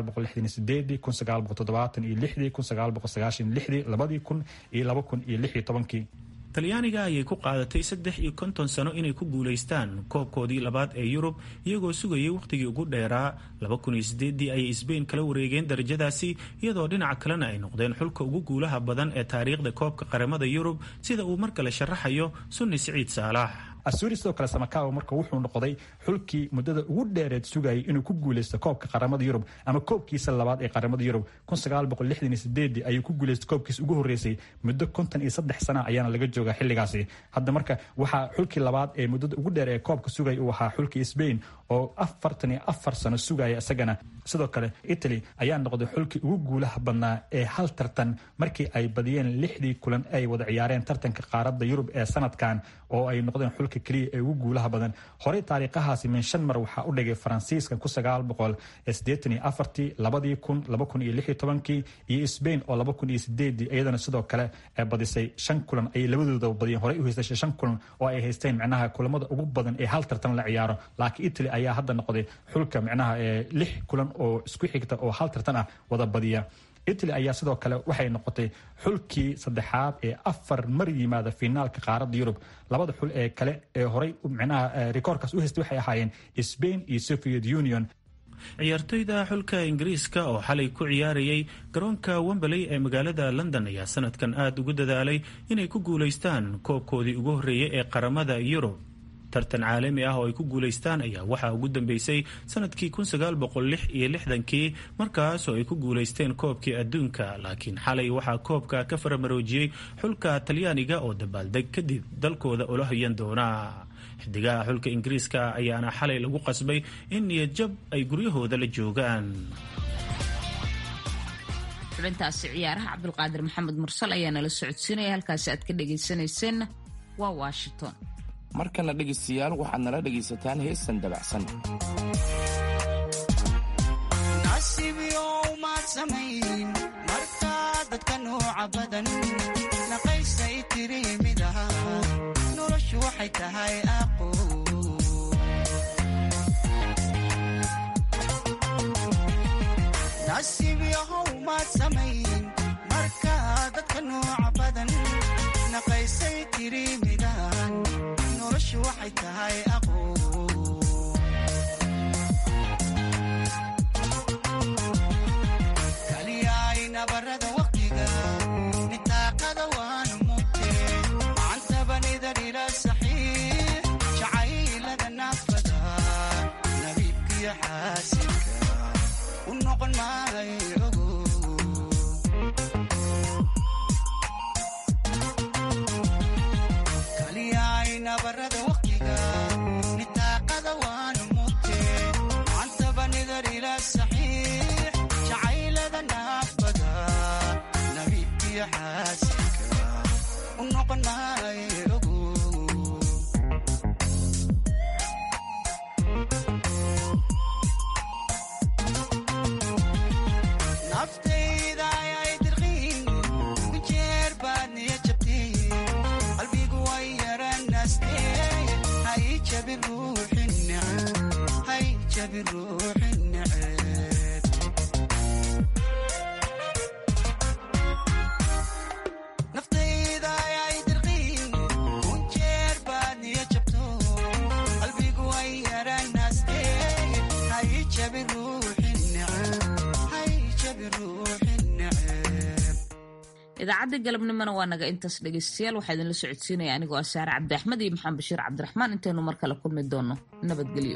kii talyaaniga ayay ku qaadatay saddex iyo konton sano inay ku guulaystaan koobkoodii labaad ee yurub iyagoo sugayay wakhtigii ugu dheeraa labakuniyosideedii ayay sbain kala wareegeen darajadaasi iyadoo dhinaca kalena ay noqdeen xulka ugu guulaha badan ee taariikhda koobka qaramada yurub sida uu mar kale sharaxayo sunni siciid saalax asuri sidoo kale samakawa marka wuxuu noqday xulkii muddada ugu dheereed sugayay inuu ku guuleysto koobka qaramada yurub ama koobkiisa labaad ee qaramada yurub ayuu ku guuleystay koobkiisa ugu horeysay muddo konton iyo saddex sana ayaana laga joogaa xilligaasi hadda marka waxaa xulkii labaad ee muddada ugu dheer ee koobka sugaya uu ahaa xulkii sbain oo afartan iyo afar sano sugaya isagana sidoo kale italy ayaa noqday xulkii ugu guulaha badnaa ee hal tartan markii ay badiyeen lixdii kulan ay wada ciyaareen tartanka qaaradda yurub ee sanadkan oo ay noqdeen xulka keliya ee ugu guulaha badan horey taariikhahaasi min shan mar waxaa u dhigay faransiiska ku sagaal boqol sideetan iyo afartii labadii kun laba kun iyo lix iyo tobankii iyo sbain oo laba kun iyo sideedii iyadana sidoo kale badisay shan kulan ayay labadooda badiyeen horey u haystashay shan kulan oo ay haysteen micnaha kulamada ugu badan ee hal tartan la ciyaaro laakiin italy ayaa hadda noqday xulka micnaha lix kulan oo isku xigta oo hal tartan ah wada badiya italy ayaa sidoo kale waxay noqotay xulkii saddexaad ee afar mar yimaada finaalka qaaradda yurub labada xul ee kale ee horey micnaha rikoorkaas u haystay waxay ahaayeen sbain iyo soviet union ciyaartoyda xulka ingiriiska oo xalay ku ciyaarayay garoonka wembley ee magaalada london ayaa sanadkan aada ugu dadaalay inay ku guulaystaan koobkoodii ugu horreeyay ee qaramada yurub tartan caalami ah oo ay ku guulaystaan ayaa waxaa ugu dambeysay sanadkii kii markaasoo ay ku guulaysteen koobkii adduunka laakiin xalay waxaa koobka ka faramaroojiyey xulka talyaaniga oo dabaaldeg kadib dalkooda ula hoyan doona xidigaha xulka ingiriiska ayaana xalay lagu qasbay in niyadjab ay guryahooda la joogaan xubintaasi ciyaaraha cabdulqaadir maxamed mursal ayaa nala socodsiinaya halkaasi aad ka dhegaysanayseena waa washington markana dhegaystayaal waxaad nala dhegaysataan heestan dabacsan dadka nooca badan naqaysay tiri mid aha noloshu waxay tahay aqo nasiib yahow maad samayn marka dadka nooca badan naqaysay tiri midahan noloshu waxay tahay aqo kaliyaay nabarada waqtiga nitaaqada waanu mugte macantabanida dhila saxiix jacaylada naafada nabiibkiyo xaasinka u noqon maayo kaliyaay nabarada waqtiga nitaaqada waanu mugte macantabanida dhila saxiix jacaylada naafada nabiibkiyo xaasinka u noqon maayo naftayda ayay dirqiin kujeer baad niya jabtay qalbigu way yaranaastee hay jabi ruuxi neceb hay jabi ruuxi neceb naftayda ayay dirqiin kunjeer baad niya jabto qalbigu way yaranaastee hay jabi ruuxi neceb hay jabi ruuxi neceb idaacadda galabnimona waa naga intaas dhegaystayaal waxaa idinla socodsiinaya anigoo ah saare cabdi axmed iyo maxamed bashiir cabdiraxmaan intaynu mar kale kulmi doono nabadgelyo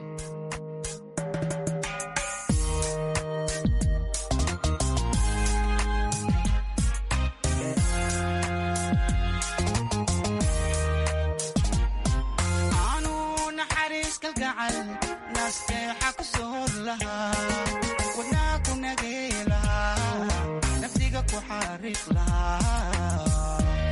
aanu naxariis kalgacal nasteexa ku soor lahaa wadnaa ku nagay lahaa naftiga ku xariiq lahaa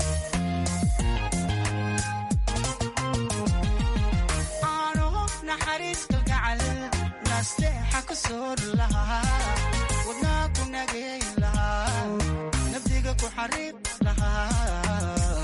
aanu naxariis kalgacal nasteexa ku soor lahaa wadnaa ku nagay lahaa naftiga ku xariiq lahaa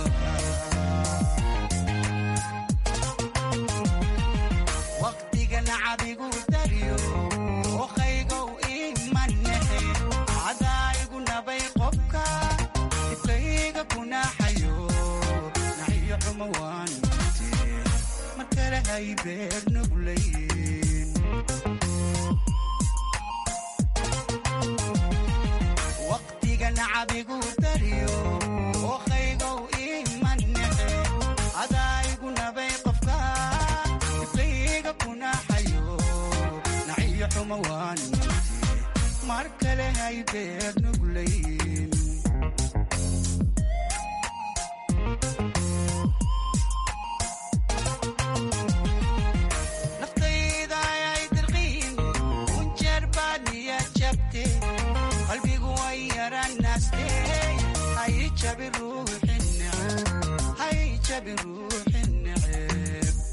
waqtiga nacabigu daryo oqaygow imanexe cadaayigu nabay qobka dibkayga kunaxayo naxiyo xumo waan mute mar kale hay beer nuglayn waqtiga nacabigu daryo oqaygow imanexe cadaayigu nabay qofka ama waaninte mar kale hay beer nuglayn naftayda ay dirqiin unjeer baad niya jabte qalbigu way yaranaste hay jabi ruuxi neceb hay jabi ruuxi neceb